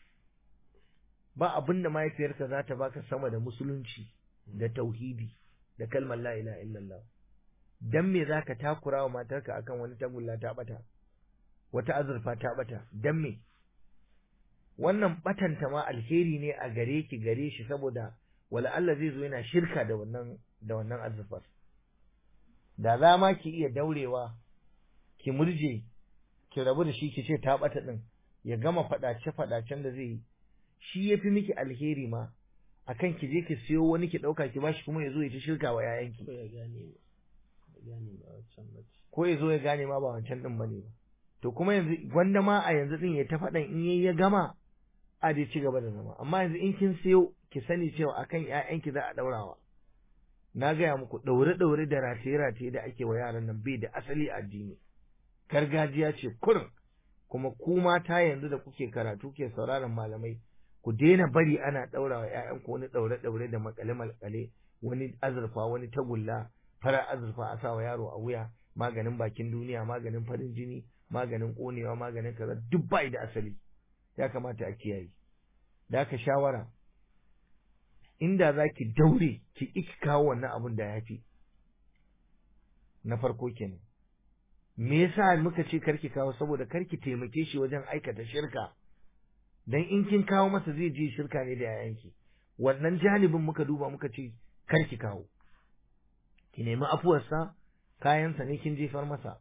ba abin da mahaifiyarka za ta baka sama da musulunci da tauhidi da kalmar la ilaha illallah dan me zaka takura wa matarka akan wani tagulla ta bata wata azurfa ta bata dan me wannan batanta ma alheri ne a gare ki gare shi saboda wala Allah zai zo yana shirka da wannan da wannan azurfar da za ma ki iya daurewa ki murje ki rabu da shi ki ce ta bata din ya gama fadace fadacen da zai yi shi yafi miki alheri ma akan ki je ki siyo wani ki dauka ki bashi kuma ya zo ya ci shirka wa yayanki ko ya gane ba gane ba wancan ba ko ya zo ya gane ma ba wancan din bane ba to kuma yanzu gwanda ma a yanzu din ya ta faɗan in yayi ya gama a dai ci gaba da zama amma yanzu in kin siyo ki sani cewa akan ƴaƴanki za a daurawa na gaya muku daure daure da rataye rataye da ake wa yaran nan bai da asali a addini gargajiya ce kurin kuma ku mata yanzu da kuke karatu ke sauraron malamai ku daina bari ana daura wa ƴaƴanku wani daure daure da makale makale wani azurfa wani tagulla fara azurfa a sa wa yaro a wuya maganin bakin duniya maganin farin jini maganin konewa maganin kaza duk bai da asali ya kamata a kiyaye da aka shawara inda za ki daure ki ki kawo wannan abun da ya fi na farko kenan me yasa muka ce karki kawo saboda karki taimake shi wajen aikata shirka dan in kin kawo masa zai je shirka ne da yayanki wannan janibin muka duba muka ce karki kawo ki nemi afuwarsa kayansa ne kin jefar masa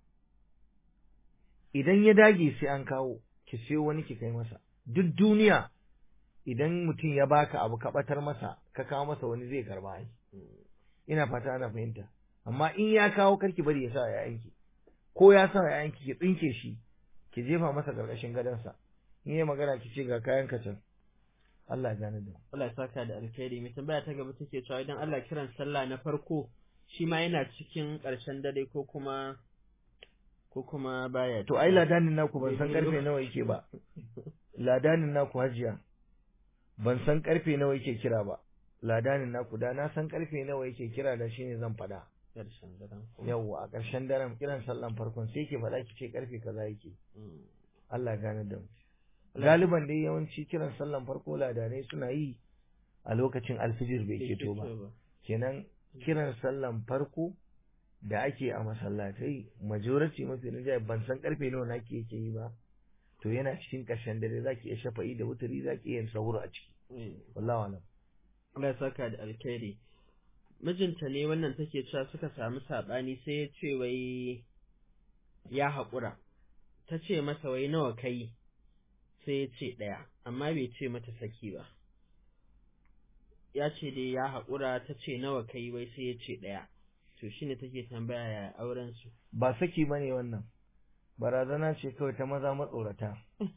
idan ya dage sai an kawo ki sayo wani ki kai masa duk duniya idan mutum ya baka abu ka batar masa ka kawo masa wani zai karba ai ina fata ana fahimta amma in ya kawo karki bari ya sa yayanki ko ya sa yayanki ki tsinke shi ki jefa masa karkashin gadonsa in yi magana ki ce ga kayan ka can Allah ya gane da Allah ya saka da alkhairi mai tambaya ta gaba take cewa idan Allah kiran sallah na farko shi ma yana cikin ƙarshen dare ko kuma ko kuma baya to ai ladanin naku ban san karfe nawa yake ba ladanin naku hajiya ban san karfe nawa yake kira ba ladanin naku da na san karfe nawa yake kira da shine zan faɗa ƙarshen daren yawwa a ƙarshen daren kiran sallan farkon sai ke faɗa ki ce karfe kaza yake Allah gane da mu galiban dai yawanci kiran sallan farko ladanai suna yi a lokacin alfijir bai keto ba kenan kiran sallan farko da ake a masallatai majority mafi rinjaye ban san karfe nawa nake yake yi ba to yana cikin ƙarshen dare zaki iya shafa'i da wutari zaki iya yin sahur a ciki wallahi alam Allah ya saka da alkhairi mijinta ne wannan take cewa suka samu sabani sai ya ce wai ya haƙura ta ce masa wai nawa kai sai ya ce ɗaya amma bai ce mata saki ba ya ce dai ya haƙura ta ce nawa kai wai sai ya ce ɗaya to shine take tambaya ya auren su ba saki bane wannan barazana ce kawai ta maza matsorata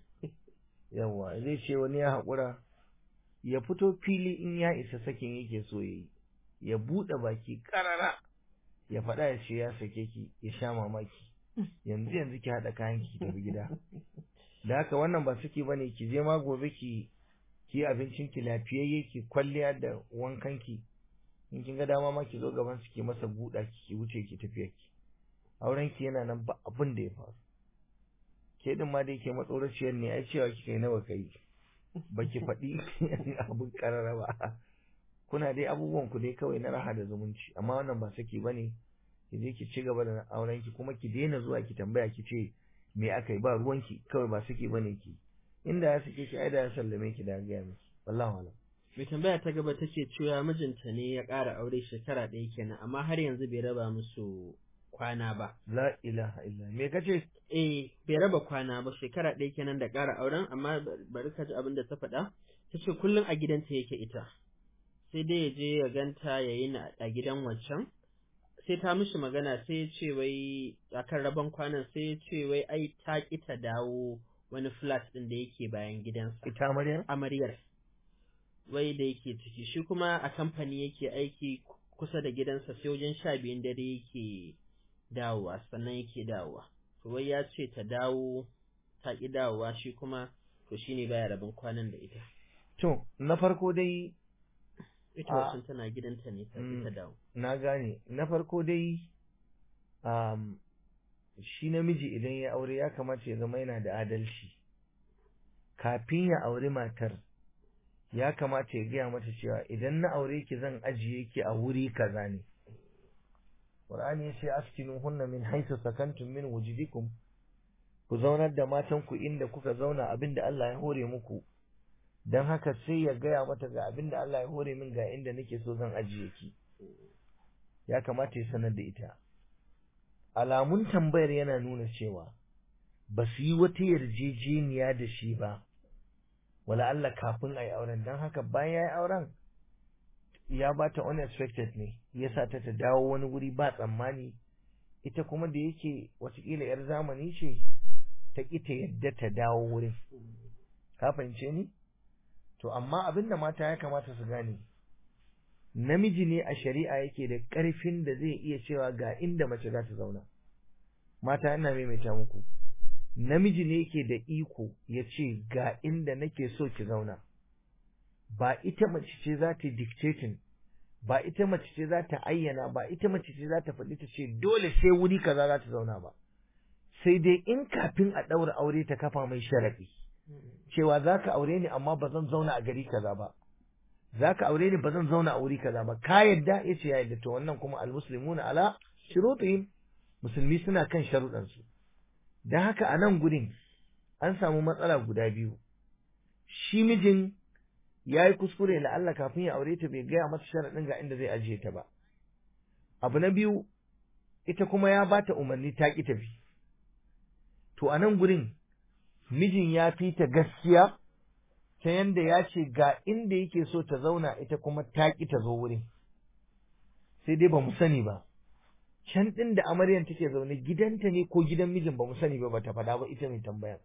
yawa zai ce wani ya haƙura ya fito fili in ya isa sakin yake so ya yi ya buɗe baki ƙarara ya faɗa ya ce ya sake ki ya sha mamaki yanzu yanzu ki haɗa kayan ki tafi gida da haka wannan ba saki bane ki je ma gobe ki ki abincin ki lafiyayye ki kwalliya da wankan ki in kin ga dama ma ki zo gaban su ki masa buɗa ki ki wuce ki tafiya ki auren ki yana nan ba abin da ya faru ke din ma da yake matsoraciyar ne ai cewa kika yi nawa kai baki faɗi abin karara ba kuna dai abubuwan ku dai kawai na raha da zumunci amma wannan ba saki bane ki je ki ci gaba da auren ki kuma ki daina zuwa ki tambaya ki ce me aka yi ba ruwanki kawai ba saki bane ki inda ya sake ki ai da ya sallame ki da ga miki wallahi alam mai tambaya ta gaba take cewa mijinta ne ya ƙara aure shekara ɗaya kenan amma har yanzu bai raba musu kwana ba la ilaha illa me kace eh bai raba kwana ba shekara ɗaya kenan da ƙara auren amma bari ka ji abin da ta faɗa ta ce kullum a gidanta yake ita sai dai ya je ya ganta ya yi a gidan wancan sai ta mishi magana sai ya ce wai akan rabon kwanan sai ya ce wai ai ta ƙi ta dawo wani flat ɗin da yake bayan gidansa ita amaryar amaryar wai da yake ciki shi kuma a kamfani yake aiki kusa da gidansa sai wajen sha biyun dare yake dawowa sannan yake dawowa to wai ya ce ta dawo ta ƙi dawowa shi kuma to shine baya rabin kwanan da ita to na farko dai ita wasan tana gidanta ne ta ta dawo na gane na farko dai um, shi namiji idan ya aure ya kamata ya zama yana da adalci kafin ya auri matar ya kamata ya gaya mata cewa idan na aure ki zan ajiye ki a wuri kaza ne Qur'ani ya ce askinu hunna min haythu sakantum min wujudikum ku zaunar da matan ku inda kuka zauna abinda Allah ya hore muku dan haka sai ya gaya mata ga abinda Allah ya hore min ga inda nake so zan ajiye ki ya kamata ya sanar da ita alamun tambayar yana nuna cewa ba su yi wata yarjejeniya da shi ba wala Allah kafin a yi auren don haka bayan ya yi auren ya ba ta unexpected ne ya sa ta ta dawo wani wuri ba tsammani ita kuma da yake watakila yar zamani ce ta ƙi ta yadda ta dawo wurin ka fahimce ni to amma abin da mata ya kamata su gane namiji ne a shari'a yake da ƙarfin da zai iya cewa ga inda mace za ta zauna mata ina maimaita muku namiji ne yake da iko ya ce ga inda nake so ki zauna ba ita mace ce za ta dictating ba ita mace ce za ta ayyana ba ita mace ce za ta faɗi ta ce dole sai wuri kaza za ta zauna ba sai dai in kafin a ɗaura aure ta kafa mai sharaɗi cewa za ka aure ni amma ba zan zauna a gari kaza ba za ka aure ni ba zan zauna a wuri kaza ba ka yadda ya ce ya yadda to wannan kuma almuslimuna ala shurutihim musulmi suna kan sharuɗansu don haka a nan gudun an samu matsala guda biyu shi mijin ya yi kuskure la'alla kafin ya aure ta bai gaya mata sharaɗin ga inda zai ajiye ta ba abu na biyu ita kuma ya bata umarni ta ƙi tafi to a nan gurin mijin ya fi ta gaskiya ta yanda ya ce ga inda yake so ta zauna ita kuma ta ƙi ta zo wurin sai dai ba mu sani ba can ɗin da amaryan take zaune gidanta ne ko gidan mijin ba mu sani ba bata faɗa ba ita mai tambayan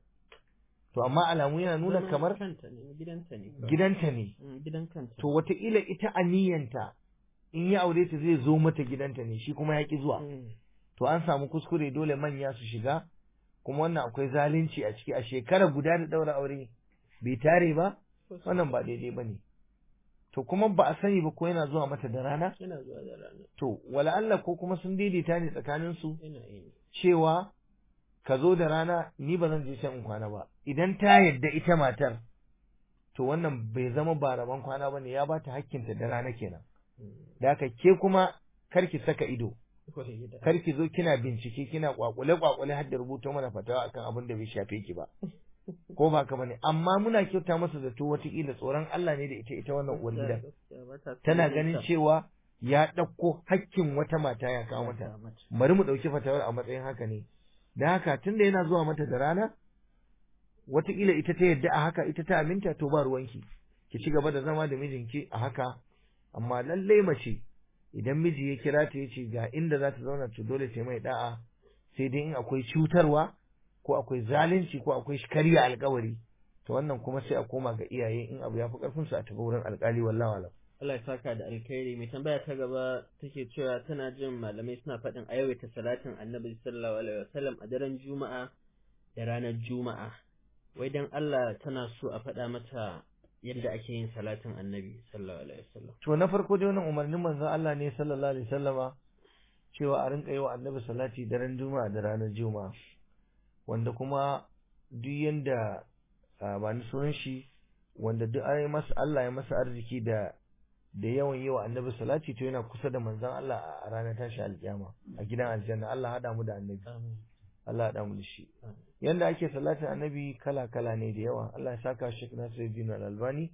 to amma alamu yana nuna Zaman kamar kanta ne gidanta ne kawai. gidanta ne Mm, gidan kanta to wataƙila ita aniyanta in ya aure ta zai zo mata gidanta ne shi kuma ya ƙi zuwa Mm. to an samu kuskure dole manya su shiga kuma wannan akwai zalunci a ciki a shekara guda da ɗaura aure bai tare ba wannan ba daidai ba ne to kuma ba a sani ba ko yana zuwa mata da rana yana zuwa da rana to wala Allah ko kuma sun daidaita ne tsakanin su yana yi cewa ka zo da rana ni ba zan je can in kwana ba idan ta yadda ita matar to wannan bai zama ba rabon kwana ba ne ya ba ta hakkinta da rana kenan da haka ke kuma kar ki saka ido Kawai gida. kar ki zo kina bincike kina kwakule kwakule har da rubuta mana fatawa akan abin da bai shafe ki ba ko ba ka bane amma muna kyauta masa zato wataƙila tsoron Allah ne da ita ita wannan uwar gida Gaskiya ba ta tana son ganin ta. cewa ya ɗauko hakkin wata mata ya kawo mata bari mu ɗauki fatawar a matsayin haka ne da haka tunda yana zuwa mata da rana wataƙila ita ta yadda a haka ita ta aminta to ba ruwanki ki ci gaba da zama da mijinki a haka amma lallai mace idan miji ya kira ta yace ga inda za ta zauna to dole sai mai da'a sai dai in akwai cutarwa ko akwai zalunci ko akwai karya alkawari to wannan kuma sai a koma ga iyaye in abu ya fi karfin su a tafi wurin alkali wallahi alam Allah ya saka da alkhairi mai tambaya ta gaba take cewa tana jin malamai suna faɗin a yawaita salatin annabi sallallahu alaihi wasallam a daren juma'a da ranar juma'a wai dan Allah tana so a faɗa mata yadda ake yin salatin annabi sallallahu alaihi wasallam to na farko dai wannan umarnin manzon Allah ne sallallahu alaihi wasallama cewa a rinka yi wa annabi salati daren juma'a da ranar juma'a wanda kuma duk yanda ah, ba ni sunan shi wanda duk ai masa Allah ya masa arziki da da yawan yi wa annabi salati to yana kusa da manzon Allah a ranar tashi alkiyama a gidan aljanna Allah hada mu da annabi amin Allah hada mu da shi Amin. yanda ake salatin annabi kala kala ne da yawa Allah ya saka Sheikh Nasiruddin Al-Albani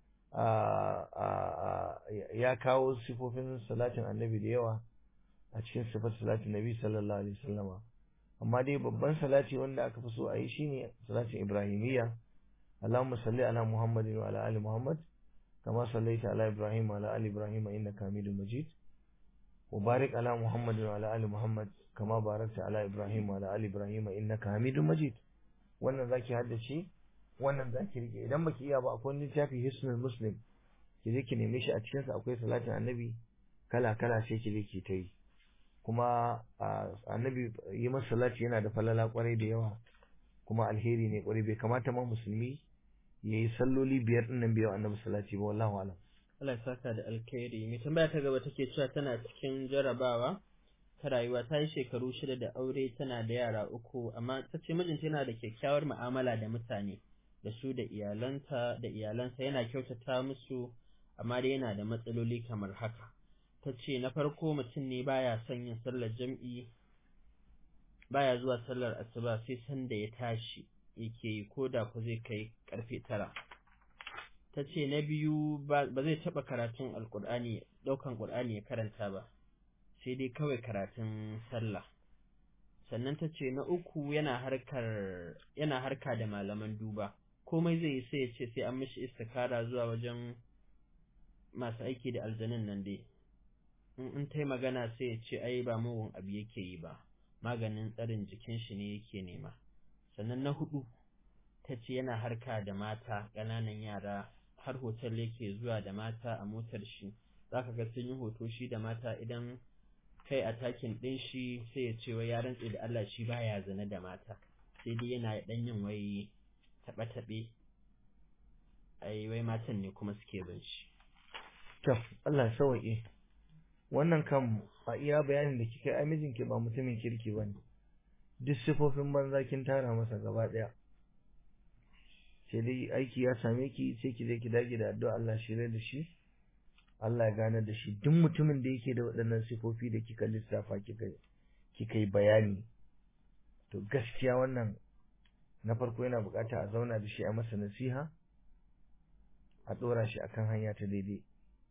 a a ya kawo sifofin salatin annabi da yawa a cikin sifar salatin nabi sallallahu alaihi wasallama amma dai babban salati wanda aka fi so a yi shine salatin ibrahimiyya Allahumma salli ala Muhammadin wa ala ali Muhammad kama sallaita ala Ibrahim wa ala ali Ibrahim innaka Hamidum Majid wa barik ala Muhammadin wa ala ali Muhammad kama barakta ala Ibrahim wa ala ali Ibrahim innaka Hamidum Majid wannan zaki haddace wannan zaki rike idan baki iya ba akwai wani littafi Hisnul Muslim ki je ki neme shi a cikin sa akwai salatin annabi kala kala sai ki je ki ta yi kuma a, annabi yi masa salati yana da falala kwarai da yawa kuma alheri ne kwarai bai kamata ma musulmi ya yi salloli biyar din nan biyu annabi salati ba wallahu alam Allah ya saka da alkhairi mai tambaya ta gaba take cewa tana cikin jarabawa ta rayuwa ta yi shekaru shida da aure tana da yara uku amma ta ce mijinta yana da kyakkyawar mu'amala da mutane da su da iyalanta da iyalansa yana kyautata musu amma dai yana da matsaloli kamar haka ta ce na farko mutum ne baya son yin sallar jam'i baya zuwa sallar asuba sai sanda ya tashi yake yi ko da ku zai kai karfe tara ta ce na biyu ba ba zai taɓa karatun alƙur'ani ɗaukan ƙur'ani ya karanta ba sai dai kawai karatun sallah sannan ta ce na uku yana harkar yana harka da malaman duba komai zai yi sai ya ce sai an mishi istikara zuwa wajen masu aiki da aljanun nan dai in in ta yi magana sai ya ce ai ba mugun abu yake yi ba maganin tsarin jikin shi ne yake nema sannan na hudu ta ce yana harka da mata ƙananan yara har hotel yake zuwa da mata a motar shi zaka ga sun yi hoto shi da mata idan kai a takin ɗin shi sai ya ce wai ya rantse da Allah shi baya zane da mata sai dai yana ɗan yin wai taɓe-taɓe ai wai matan ne kuma suke bin shi to Allah ya sauke wannan kan a iya bayanin da kika yi ai mijinki ba mutumin kirki bane duk sifofin banza kin tara masa gaba daya sai dai aiki ya same ki sai ki je ki dage da addu'a Allah shirye da shi Allah ya gane da shi duk mutumin da yake da waɗannan sifofi da kika lissafa kika kika yi bayani to gaskiya wannan na farko yana bukata a zauna da shi a masa nasiha a ɗora shi akan hanya ta daidai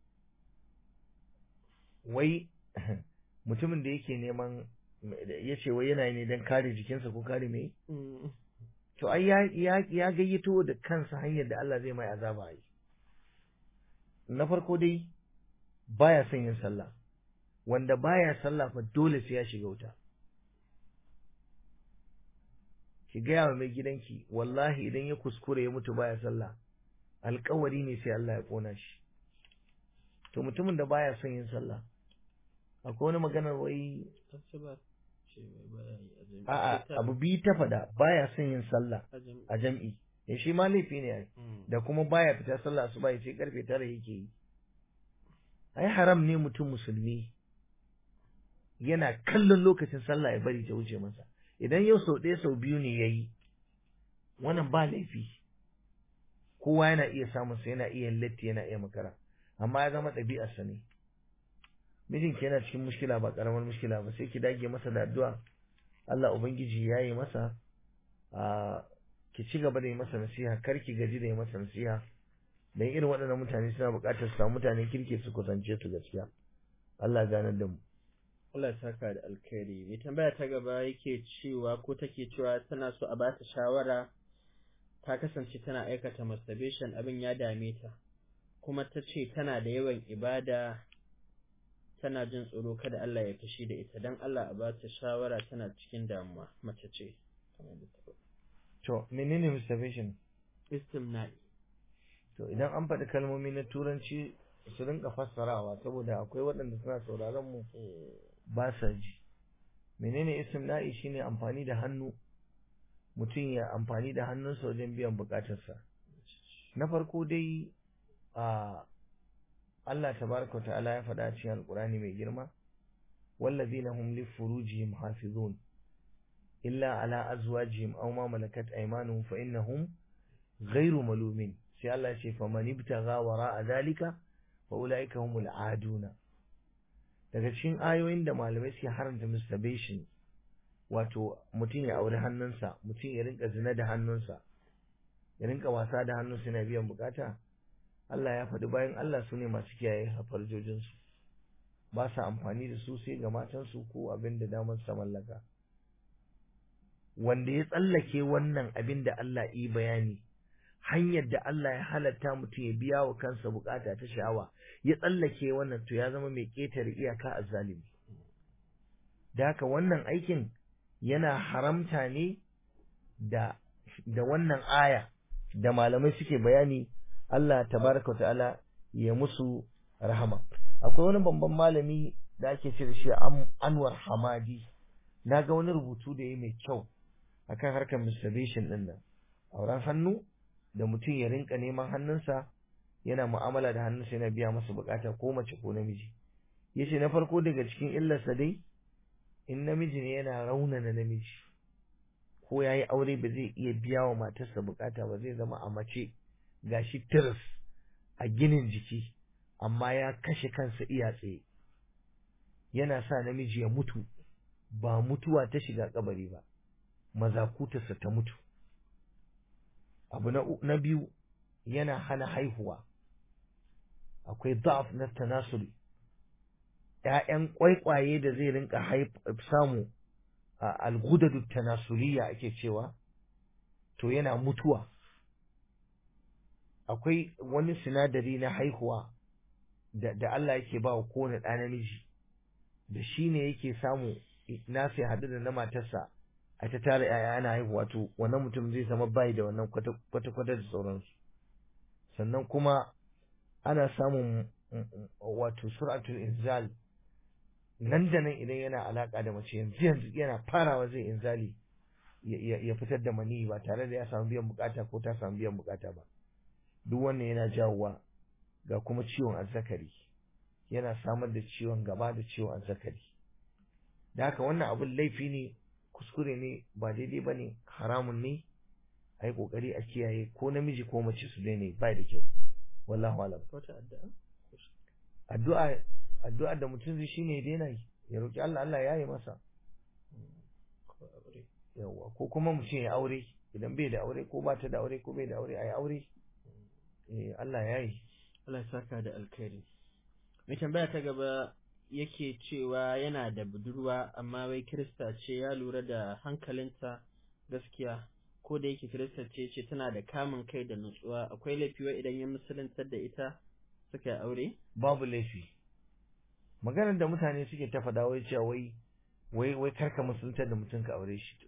wai mutumin da yake neman ya ce wai yana ne don kare jikinsa ko kare mai to ai ya gayyato da kansa hanyar da Allah zai mai azaba yi na farko dai baya son yin sallah wanda baya sallah fa dole sai ya shiga wuta ki gaya wa mai gidanki wallahi idan ya kuskure ya mutu baya sallah alkawari ne sai Allah ya kona shi to mutumin da baya son yin sallah akwai wani maganar wai a'a abu bi ta fada baya son yin sallah a jam'i ya shi ma laifi ne da kuma baya fita sallah asuba ya ce karfe tara yake yi ai haram ne mutum musulmi yana kallon lokacin sallah ya bari ta wuce masa idan yau sau ɗaya sau biyu ne ya yi wannan ba laifi kowa yana iya samun sa yana iya latti yana iya makara amma ya zama ɗabi'arsa ne mijinki yana cikin mushkila ba ƙaramar mushkila ba sai ki dage masa da addu'a Allah ubangiji ya yi masa a ki ci gaba da yi masa nasiha kar ki gaji da yi masa nasiha dan irin waɗannan mutane suna buƙatar su samu mutanen kirki su kusance su gaskiya Allah ganar da mu Allah ya saka da alkhairi mai tambaya ta gaba yake cewa ko take cewa tana so a ba ta shawara ta kasance tana aikata masturbation abin ya dame ta kuma ta ce tana da yawan ibada tana jin tsoro kada Allah ya fushi da ita dan Allah a ba ta shawara tana cikin damuwa mace ce to menene masturbation istimna'i to idan an faɗi kalmomi na turanci su rinka fassarawa saboda akwai waɗanda suna sauraron mu ba sa ji menene istimna'i shine amfani da hannu mutum ya amfani da hannunsa wajen biyan bukatarsa na farko dai a Allah tabaraka ta'ala ya faɗa cikin alkurani mai girma wallazina hum li furujihim hafizun illa ala azwajihim aw ma malakat aymanuhum fa innahum ghayru malumin sai Allah ya ce faman ibtagha wara'a dhalika fa ulaika humul aduna daga cikin ayoyin da malamai suke haramta masturbation wato mutum ya auri hannunsa mutum ya rinka zina da hannunsa ya rinka wasa da hannunsa yana biyan bukata Allah ya faɗi bayan Allah su ne masu kiyaye farjojinsu ba sa amfani da su sai ga matansu ko abin da damar sa mallaka wanda ya tsallake wannan abin da Allah yi bayani hanyar da Allah ya halatta mutum ya biya wa kansa bukata ta sha'awa ya tsallake wannan to ya zama mai ƙetare iyaka a zalimi da haka wannan aikin yana haramta ne da da wannan aya da malamai suke bayani Allah tabaraka ta'ala ya musu rahama akwai wani babban malami da ake ce da shi Anwar Hamadi na ga wani rubutu da yi mai kyau akan harkar masturbation din nan auren hannu da mutum ya rinka neman hannunsa yana mu'amala da hannunsa yana biya masa bukata ko mace ko namiji yace na farko daga cikin illarsa dai in namiji ne yana raunana namiji ko yayi aure ba zai iya biya wa matarsa bukata ba zai zama a mace gashi tiris a ginin jiki amma ya kashe kansa iya tsaye yana sa namiji ya mutu ba mutuwa ta shiga kabari ba mazakutarsa ta mutu abu na, na biyu yana hana haihuwa akwai da'af na tanasuli ‘ya'yan kwaikwaye da zai rinka samu a algudadu tanasuliya ake cewa to yana mutuwa akwai wani sinadari na haihuwa da, da Allah yake ba wa kowane ɗa namiji da shi ne yake samu nasa ya haɗu da na matarsa a ta tara ‘ya'ya ana haihuwa to wannan mutum zai zama bai da wannan kwata-kwata da sauransu sannan kuma ana samun wato suratul inzal nan da nan idan yana alaka da mace yanzu yanzu yana farawa zai inzali ya fitar da mani ba tare da ya samu biyan bukata ko ta samu biyan bukata ba duk wannan yana jawowa ga kuma ciwon azzakari yana samar da ciwon gaba da ciwon azzakari da haka wannan abun laifi ne kuskure ne ba daidai ba ne haramun ne a yi kokari a kiyaye ko namiji ko mace su daina ba da kyau wallahu alam wata addu'a addu'a addu'a da mutum zai shine ya daina yi ya roki Allah Allah ya yi masa ko aure yawa ko kuma mutum ya aure idan bai da aure ko ba ta da aure ko bai da aure a yi aure eh Allah ya yi Allah ya saka da alkhairi mai tambaya ta gaba yake cewa yana da budurwa amma wai kirista ce ya lura da hankalinta gaskiya ko da yake kirista ce ce tana da kamun kai da nutsuwa akwai laifi wai idan ya musuluntar da ita suka yi aure babu laifi maganar da mutane suke ta faɗa wai cewa wai wai wai karka musuluntar da mutum ka aure shi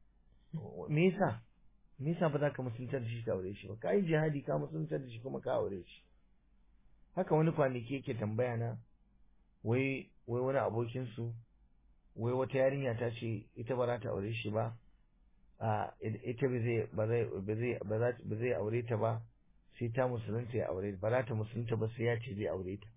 me yasa me yasa ba za ka musuluntar da shi ka aure shi ba ka yi jihadi ka musuluntar da shi kuma ka aure shi haka wani kwanaki yake tambaya na wai wai wani abokin su wai wata yarinya ta ce ita ba za ta aure shi ba a ita ba zai ba zai ba zai ba za ba zai aure ta ba sai ta musulunta ya aure ba za ta musulunta ba sai ya ce zai aure ta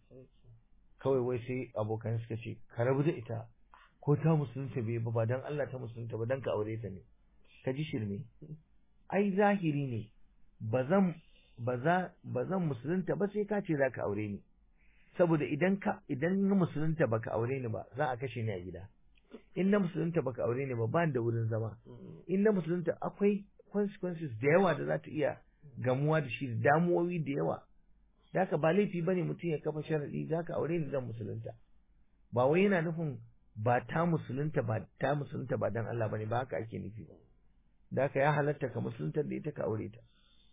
kawai wai sai abokan suka ce ka rabu da ita ko ta musulunta bai ba ba dan Allah ta musulunta ba dan ka aure ta ne ka ji shirme ai zahiri ne ba zan ba za ba zan musulunta ba sai ka ce za ka aure ni saboda idan ka idan na musulunta baka aure ni ba za a kashe ni a gida in na musulunta baka aure ni ba ba da wurin zama in na musulunta akwai consequences da yawa da za ta iya gamuwa da shi da damuwoyi da yawa da haka ba laifi bane mutum ya kafa sharadi za ka aure ni zan musulunta ba wai yana nufin ba ta musulunta ba ta musulunta ba dan Allah bane ba haka ake nufi ba da haka ya halatta ka musulunta da ita ka aure ta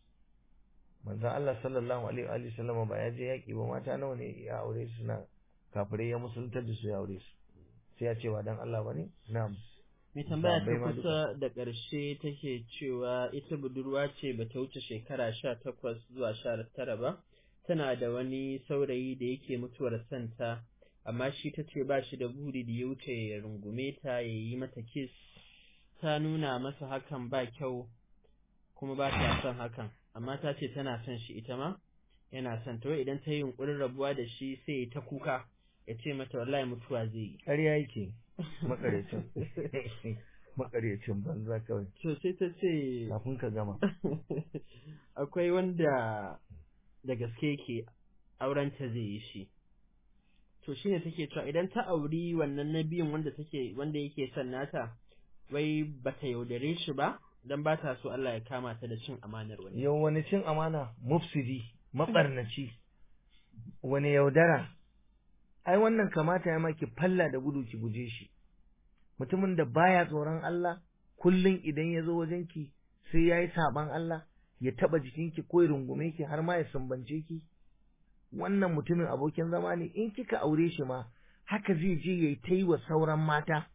manzon Allah sallallahu alaihi wa sallam ba ya je yaki ba mata nawa ne ya aure su suna kafirai ya musuluntar da su ya aure su sai ya ce ba dan Allah bane na'am mai tambaya ta Sahabbai ma kusa da ƙarshe take cewa ita budurwa ce ba ta wuce shekara sha takwas zuwa sha tara ba tana da wani saurayi da yake mutuwar santa amma shi ta ce ba shi da buri da ya wuce ya rungume ta ya yi mata kiss ta nuna masa hakan ba kyau kuma ba ta son hakan amma ta ce tana son shi ita ma yana son ta wai idan ta yi yunkurin rabuwa da shi sai ya ta kuka ya ce mata wallahi mutuwa zai yi ƙarya yake makarecin makarecin banza kawai to sai ta ce kafin ka gama akwai wanda da gaske yake aurenta zai yi shi to shine take cewa idan ta auri wannan na biyun wanda take wanda yake son nata wai bata yaudare shi ba dan ba ta so Allah ya kama ta da cin amanar wani yau wani cin amana mufsidi mabarnaci wani yaudara ai wannan kamata ya maki falla da gudu ki guje shi mutumin da baya tsoron Allah kullum idan ya zo wajenki sai ya yi saban Allah ya taba jikinki ko ya rungume ki har ma ya sumbance ki wannan mutumin abokin zama ne in kika aure shi ma haka zai je ya yi ta yi wa sauran mata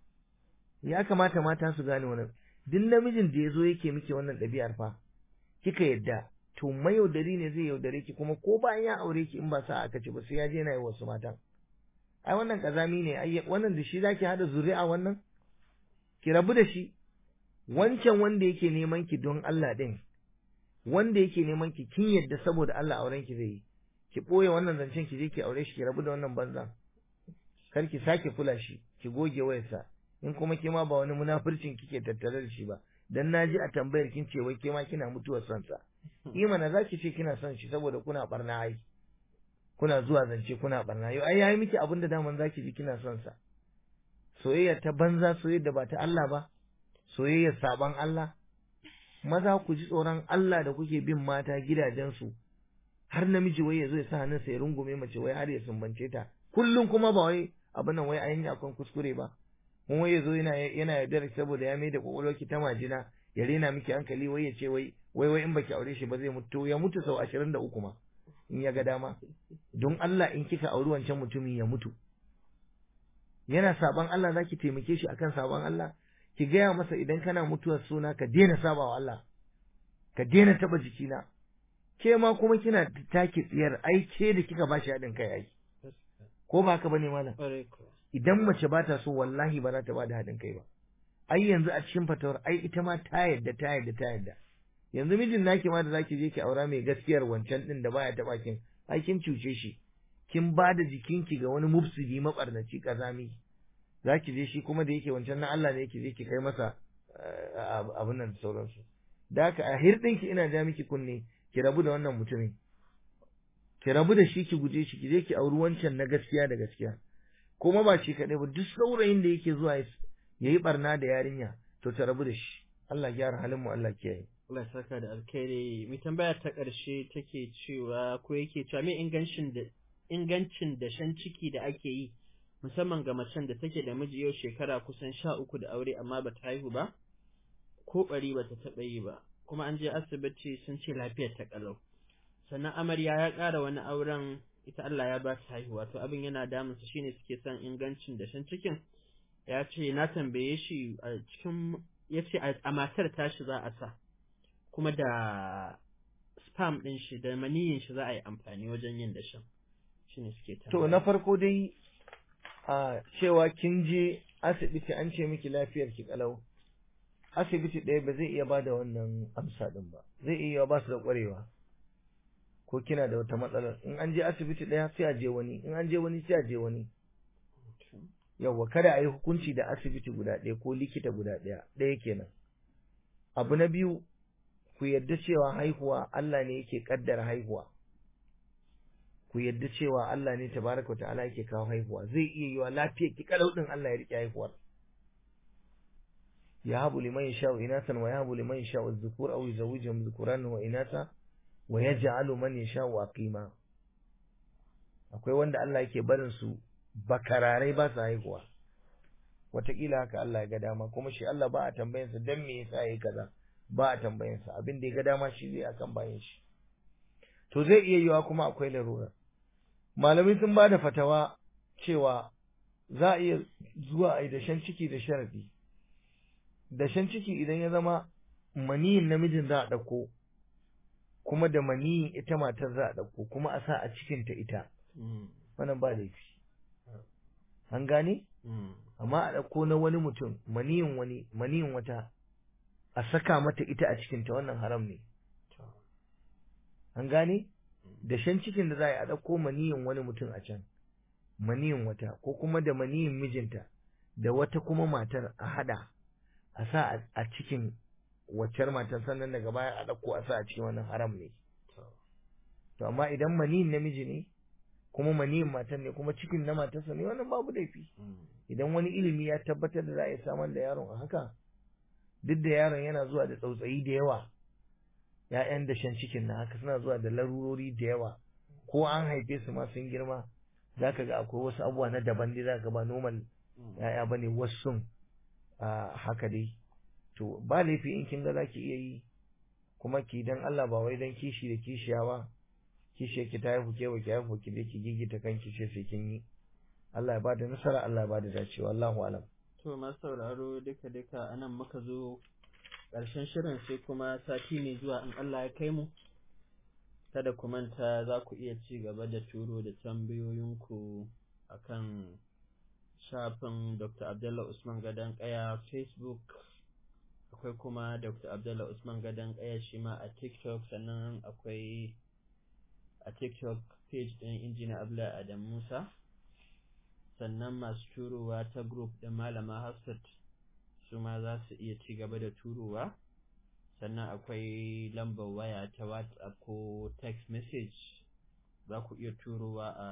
ya kamata mata su gane wannan duk namijin da ya zo yake miki wannan ɗabi'ar fa kika yadda to mayaudari ne zai yaudare ki kuma ko bayan ya aure ki in ba sa aka ce ba sai ya je na yi wasu matan ai wannan kazami ne ai wannan da shi zaki hada zuri'a wannan ki rabu da shi wancan wanda yake neman ki don Allah din wanda yake neman ki kin yadda saboda Allah auren ki zai yi ki boye wannan zancen ki je ki aure shi ki rabu da wannan banzan kar ki sake kula shi ki goge wayarsa in kuma ke ma ba wani munafurcin kike tattare da shi ba dan naji a tambayar kin ce wai ke ma kina mutuwar son sa imana zaki ce kina son shi saboda kuna barna ai kuna zuwa zance kuna barna yau ai yayi miki abin da daman zaki ji kina son sa soyayya ta banza soyayya da ba ta Allah ba soyayya saban Allah maza ku ji tsoron Allah da kuke bin mata gidajensu har namiji wai ya zo ya sa hannunsa ya rungume mace wai har ya sumbance ta kullum kuma ba wai abin nan wai an yi akan kuskure ba mun wai ya zo yana yana yaudar saboda ya mai da kwakwalwarki ta majina ya rena miki hankali wai ya ce wai wai wai in baki aure shi ba zai mutu ya mutu sau ashirin da uku ma in ya ga dama don Allah in kika auri wancan mutumin ya mutu yana saban Allah zaki taimake shi akan saban Allah ki gaya masa idan kana mutuwar suna ka daina sabawa Allah ka daina taba jikina ke ma kuma kina take tsiyar ai ke da kika bashi haɗin kai ai ko ba haka bane malam idan mace ba ta so wallahi ba za ta ba da haɗin kai ba ai yanzu a cikin fatawar ai ita ma ta yadda ta yadda ta yadda yanzu mijin naki ma da zaki je ki aura mai gaskiyar wancan din da baya taba kin ai kin cuce shi kin ba da jikinki ga wani mufsidi mabarnaci kazami zaki je shi kuma da yake wancan na Allah ne yake je ki kai masa abin nan da sauransu da haka a hirɗinki ina ja miki kunne ki rabu da wannan mutumin ki rabu da shi ki guje shi ki je ki auri wancan na gaskiya da gaskiya kuma ba shi kaɗai ba duk saurayin da yake zuwa ya yi barna da yarinya to ta rabu da shi Allah gyara halin mu Allah kiyaye Allah ya saka da alkhairi mai tambaya ta ƙarshe take cewa ko yake cewa me ingancin da ingancin da shan ciki da ake yi musamman ga macen da take da miji yau shekara kusan sha uku da aure amma bata haihu ba ko ɓari bata taɓa yi ba kuma an je asibiti sun ce lafiyar ta ƙalau sannan amarya ya ƙara wani auren ita Allah ya ba ta haihuwa to abin yana damun su shine suke son ingancin da shan cikin ya ce na tambaye shi a cikin ya ce a matar tashi za a sa kuma da spam ɗin shi da maniyin shi za a yi amfani wajen yin dashen shine suke tambaya to na farko dai a cewa kin je asibiti an ce miki lafiyar ki kalau asibiti ɗaya ba zai iya ba da wannan amsa ɗin ba zai iya ba su da ƙwarewa ko kina da wata matsalar in an je asibiti ɗaya sai a je wani in an je wani sai a je wani yawwa kada a yi hukunci da asibiti guda ɗaya ko likita guda ɗaya ɗaya kenan abu na biyu ku yarda cewa haihuwa Allah ne yake kaddara haihuwa ku yarda cewa Allah ne tabaraka wa ta'ala yake kawo haihuwa zai iya yiwa lafiyar ki kalau din Allah ya rike haihuwar ya habu liman yasha'u inasan wa yahabu liman yasha'u dhukur aw yuzawwijuhum dhukuran wa inasa wa yaj'alu man yasha'u aqima akwai wanda Allah yake barin su bakararai ba su haihuwa wataƙila haka Allah ya ga dama kuma shi Allah ba a tambayansa dan me yasa yayi kaza ba a tambayansa abin da ya ga dama shi zai akan bayan shi to zai iya yiwa kuma akwai larura malamai sun ba da fatawa cewa za a iya zuwa a yi dashen ciki da sharadi dashen ciki idan ya zama maniyin namijin za a ɗauko kuma da maniyin ita matar za a ɗauko kuma a sa a cikinta ita wannan ba laifi an gane amma a ɗauko na wani mutum maniyin wani maniyin wata a saka mata ita a cikinta wannan haram ne an gane da shan cikin da za a ɗauko maniyin wani mutum a can maniyin wata ko kuma da maniyin mijinta da wata kuma matar a hada a sa a cikin waccar matar sannan daga baya a ɗauko a sa a cikin wannan haram ne to amma idan maniyin namiji ne kuma maniyin matar ne kuma cikin na matarsa ne wannan babu laifi idan wani ilimi ya tabbatar da za a yi samar da yaron a haka duk da yaron yana zuwa da tsautsayi da yawa ‘ya'yan dashen cikin na haka suna zuwa da larurori da yawa ko an haife su ma sun girma za ka ga akwai wasu abubuwa na daban dai za ka ba normal ‘ya'ya ba ne wasu haka dai to ba laifi in kin ga za ki iya yi kuma ki dan Allah ba wai dan kishi da kishiya ba kishi ki ta haifu ke ba ki haifu ki dai ki gigita kanki ce sai kin yi Allah ya ba da nasara Allah ya ba da dacewa Allahu alam to masu sauraro duka duka anan muka zo ƙarshen shirin sai kuma sati mai zuwa in Allah ya kai mu kada ku manta za ku iya ci gaba da turo da tambayoyinku akan shafin Dr. Abdullah Usman Gadan Kaya Facebook akwai kuma Dr. Abdullah Usman Gadan Kaya shi ma a TikTok sannan akwai a TikTok page ɗin injiniya Abdullah Adam Musa sannan masu turowa ta group ɗin Malama Hafsat su ma za su iya ci gaba da turowa sannan akwai lambar waya ta whatsapp ko text message za ku iya turowa a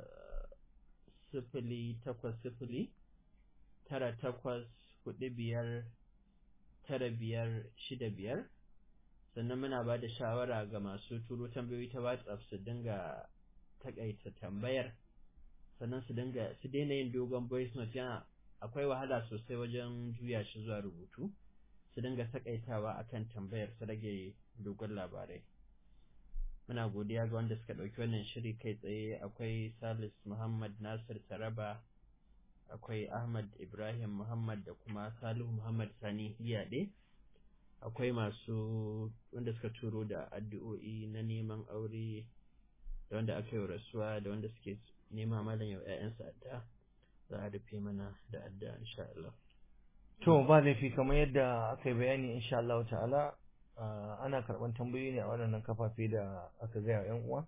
sifili takwas sifili tara takwas hudu biyar tara biyar shida biyar sannan muna ba da shawara ga masu turo tambayoyi ta whatsapp su dinga takaita tambayar sannan su dinga su daina yin dogon voice note yana akwai wahala sosai wajen juya shi zuwa rubutu su dinga takaitawa akan tambayar su rage dogon labarai muna godiya ga wanda suka ɗauki wannan shiri kai tsaye akwai salis muhammad nasir taraba akwai ahmad ibrahim muhammad da kuma salihu muhammad sani hiyaɗe akwai masu wanda suka turo da addu'o'i na neman aure da wanda aka yi rasuwa da wanda suke nema malam yau 'ya'yansa adda za a rufe mana da adda insha Allah. To ba laifi kamar yadda aka yi bayani insha Allah ta'ala ana karɓar tambayoyi ne a waɗannan kafafe da aka gaya yan uwa.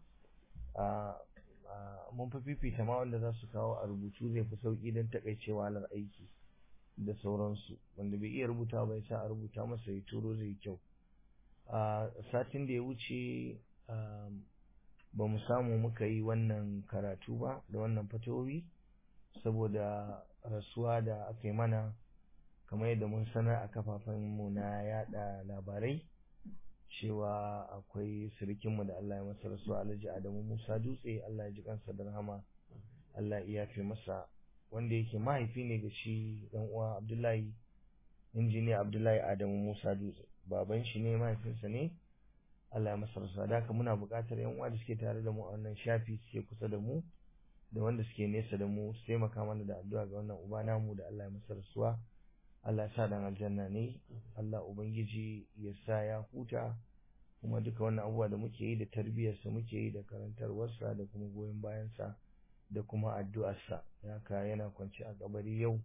Mun fi fifita ma wanda za su kawo a rubutu zai fi sauƙi don taƙaicewa halar aiki da sauransu wanda bai iya rubuta ba ya sa a rubuta masa ya turo zai kyau. a satin da ya wuce ba mu samu muka yi wannan karatu ba da wannan fatowi saboda rasuwa da aka yi mana kamar yadda mun sanar a kafafenmu na yada labarai cewa akwai sirikinmu da Allah ya masa rasuwa alhaji Adamu Musa Dutse Allah ya ji kansa da rahama Allah ya yafe masa wanda yake mahaifi ne ga shi dan uwa Abdullahi injiniya Abdullahi Adamu Musa Dutse baban shi ne mahaifinsa ne Allah ya masa rasuwa da haka muna buƙatar yan uwa da suke tare da mu a wannan shafi suke kusa da mu da wanda suke nesa da mu su taimaka mana da addu'a ga wannan uba namu da Allah ya masa rasuwa Allah ya sa dan aljanna ne Allah ubangiji ya sa ya huta kuma duka wannan abubuwa da muke yi da tarbiyyarsa muke yi da karantarwarsa da kuma goyon bayansa da kuma addu'arsa haka yana kwance a kabari yau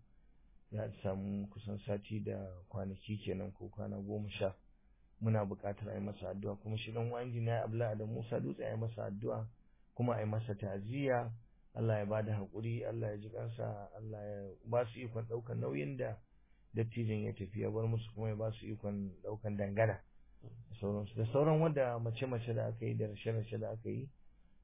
ya samu kusan sati da kwanaki kenan ko kwana goma sha muna buƙatar a yi masa addu'a kuma shi dan wani injiniya Abdullahi da Musa Dutse a yi masa addu'a kuma a yi masa ta'aziyya Allah ya bada haƙuri Allah ya ji kansa Allah ya ba su ikon ɗaukar nauyin da dattijan ya tafi ya bar musu kuma ya ba su ikon ɗaukan dangana da sauransu da sauran wanda mace-mace da aka yi da rashe-rashe da aka yi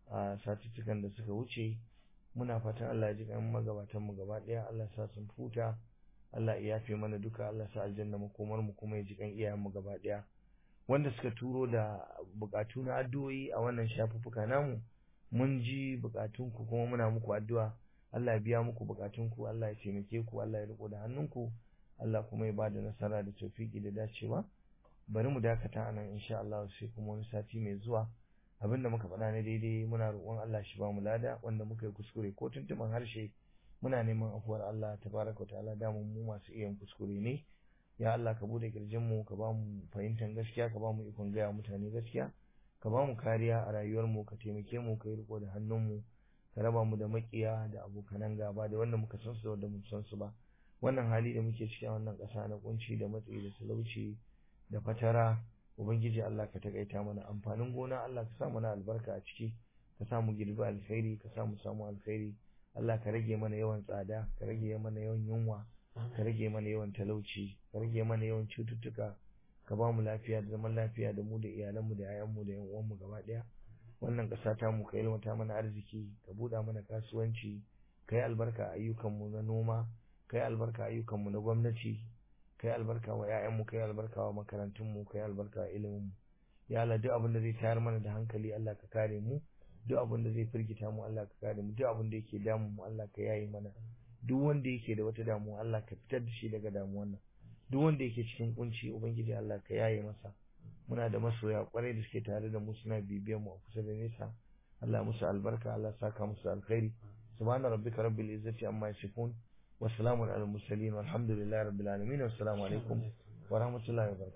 a satuttukan da suka wuce muna fatan Allah ya ji kan magabatan mu gaba ɗaya Allah sa sun futa Allah ya yafe mana duka Allah sa aljanna makomar mu kuma ya ji kan iyayen mu gaba ɗaya wanda suka turo da bukatu na addu'o'i a wannan shafuffuka namu mun ji bukatunku kuma muna muku addu'a Allah ya biya muku bukatunku Allah ya taimake ku Allah ya riko da hannunku Allah kuma ya bada nasara da tawfiki da dacewa bari mu dakata anan insha Allah sai kuma wani sati mai zuwa abinda muka faɗa na daidai muna roƙon Allah shi ba mu lada wanda muka yi kuskure ko tuntuban harshe muna neman afuwar Allah tabaraka wa ta'ala da mu masu iya kuskure ne ya Allah ka bude kirjin mu ka ba mu fahimtar gaskiya ka ba mu ikon gaya mutane gaskiya ka ba mu kariya a rayuwar mu ka taimake mu ka yi riko da hannun mu ka raba mu da makiya da abokanan gaba da wanda muka san su da wanda mu san su ba wannan hali da muke cikin wannan ƙasa na kunci da matsi da talauci da fatara ubangiji Allah ka takaita mana amfanin gona Allah ka sa mana albarka a ciki ka sa mu girbi alkhairi ka sa mu samu alkhairi Allah ka rage mana yawan tsada ka rage mana yawan yunwa ka rage mana yawan talauci ka rage mana yawan cututtuka ka ba mu lafiya da zaman lafiya da mu da iyalanmu da 'ya'yanmu da 'yan uwanmu gaba ɗaya wannan ƙasa ta mu ka ilmata mana arziki ka buɗa mana kasuwanci ka yi albarka a ayyukanmu na noma ka yi albarka a ayyukanmu na gwamnati ka yi albarka wa 'ya'yanmu ka yi albarka wa makarantunmu ka yi albarka wa iliminmu ya Allah duk abin da zai tayar mana da hankali Allah ka kare mu duk abin da zai firgita mu Allah ka kare mu duk abin da yake damu mu Allah ka yaye mana duk wanda yake da wata damuwa Allah ka fitar da shi daga damuwan nan duk wanda yake cikin kunci ubangiji Allah ka yaye masa muna da masoya kwarai da suke tare da mu suna bibiyan mu a kusa da nesa Allah musu albarka Allah saka musu alkhairi subhana rabbika rabbil izzati amma yasifun wa salamun alal mursalin walhamdulillahi rabbil alamin wassalamu alaikum wa rahmatullahi wa barakatuh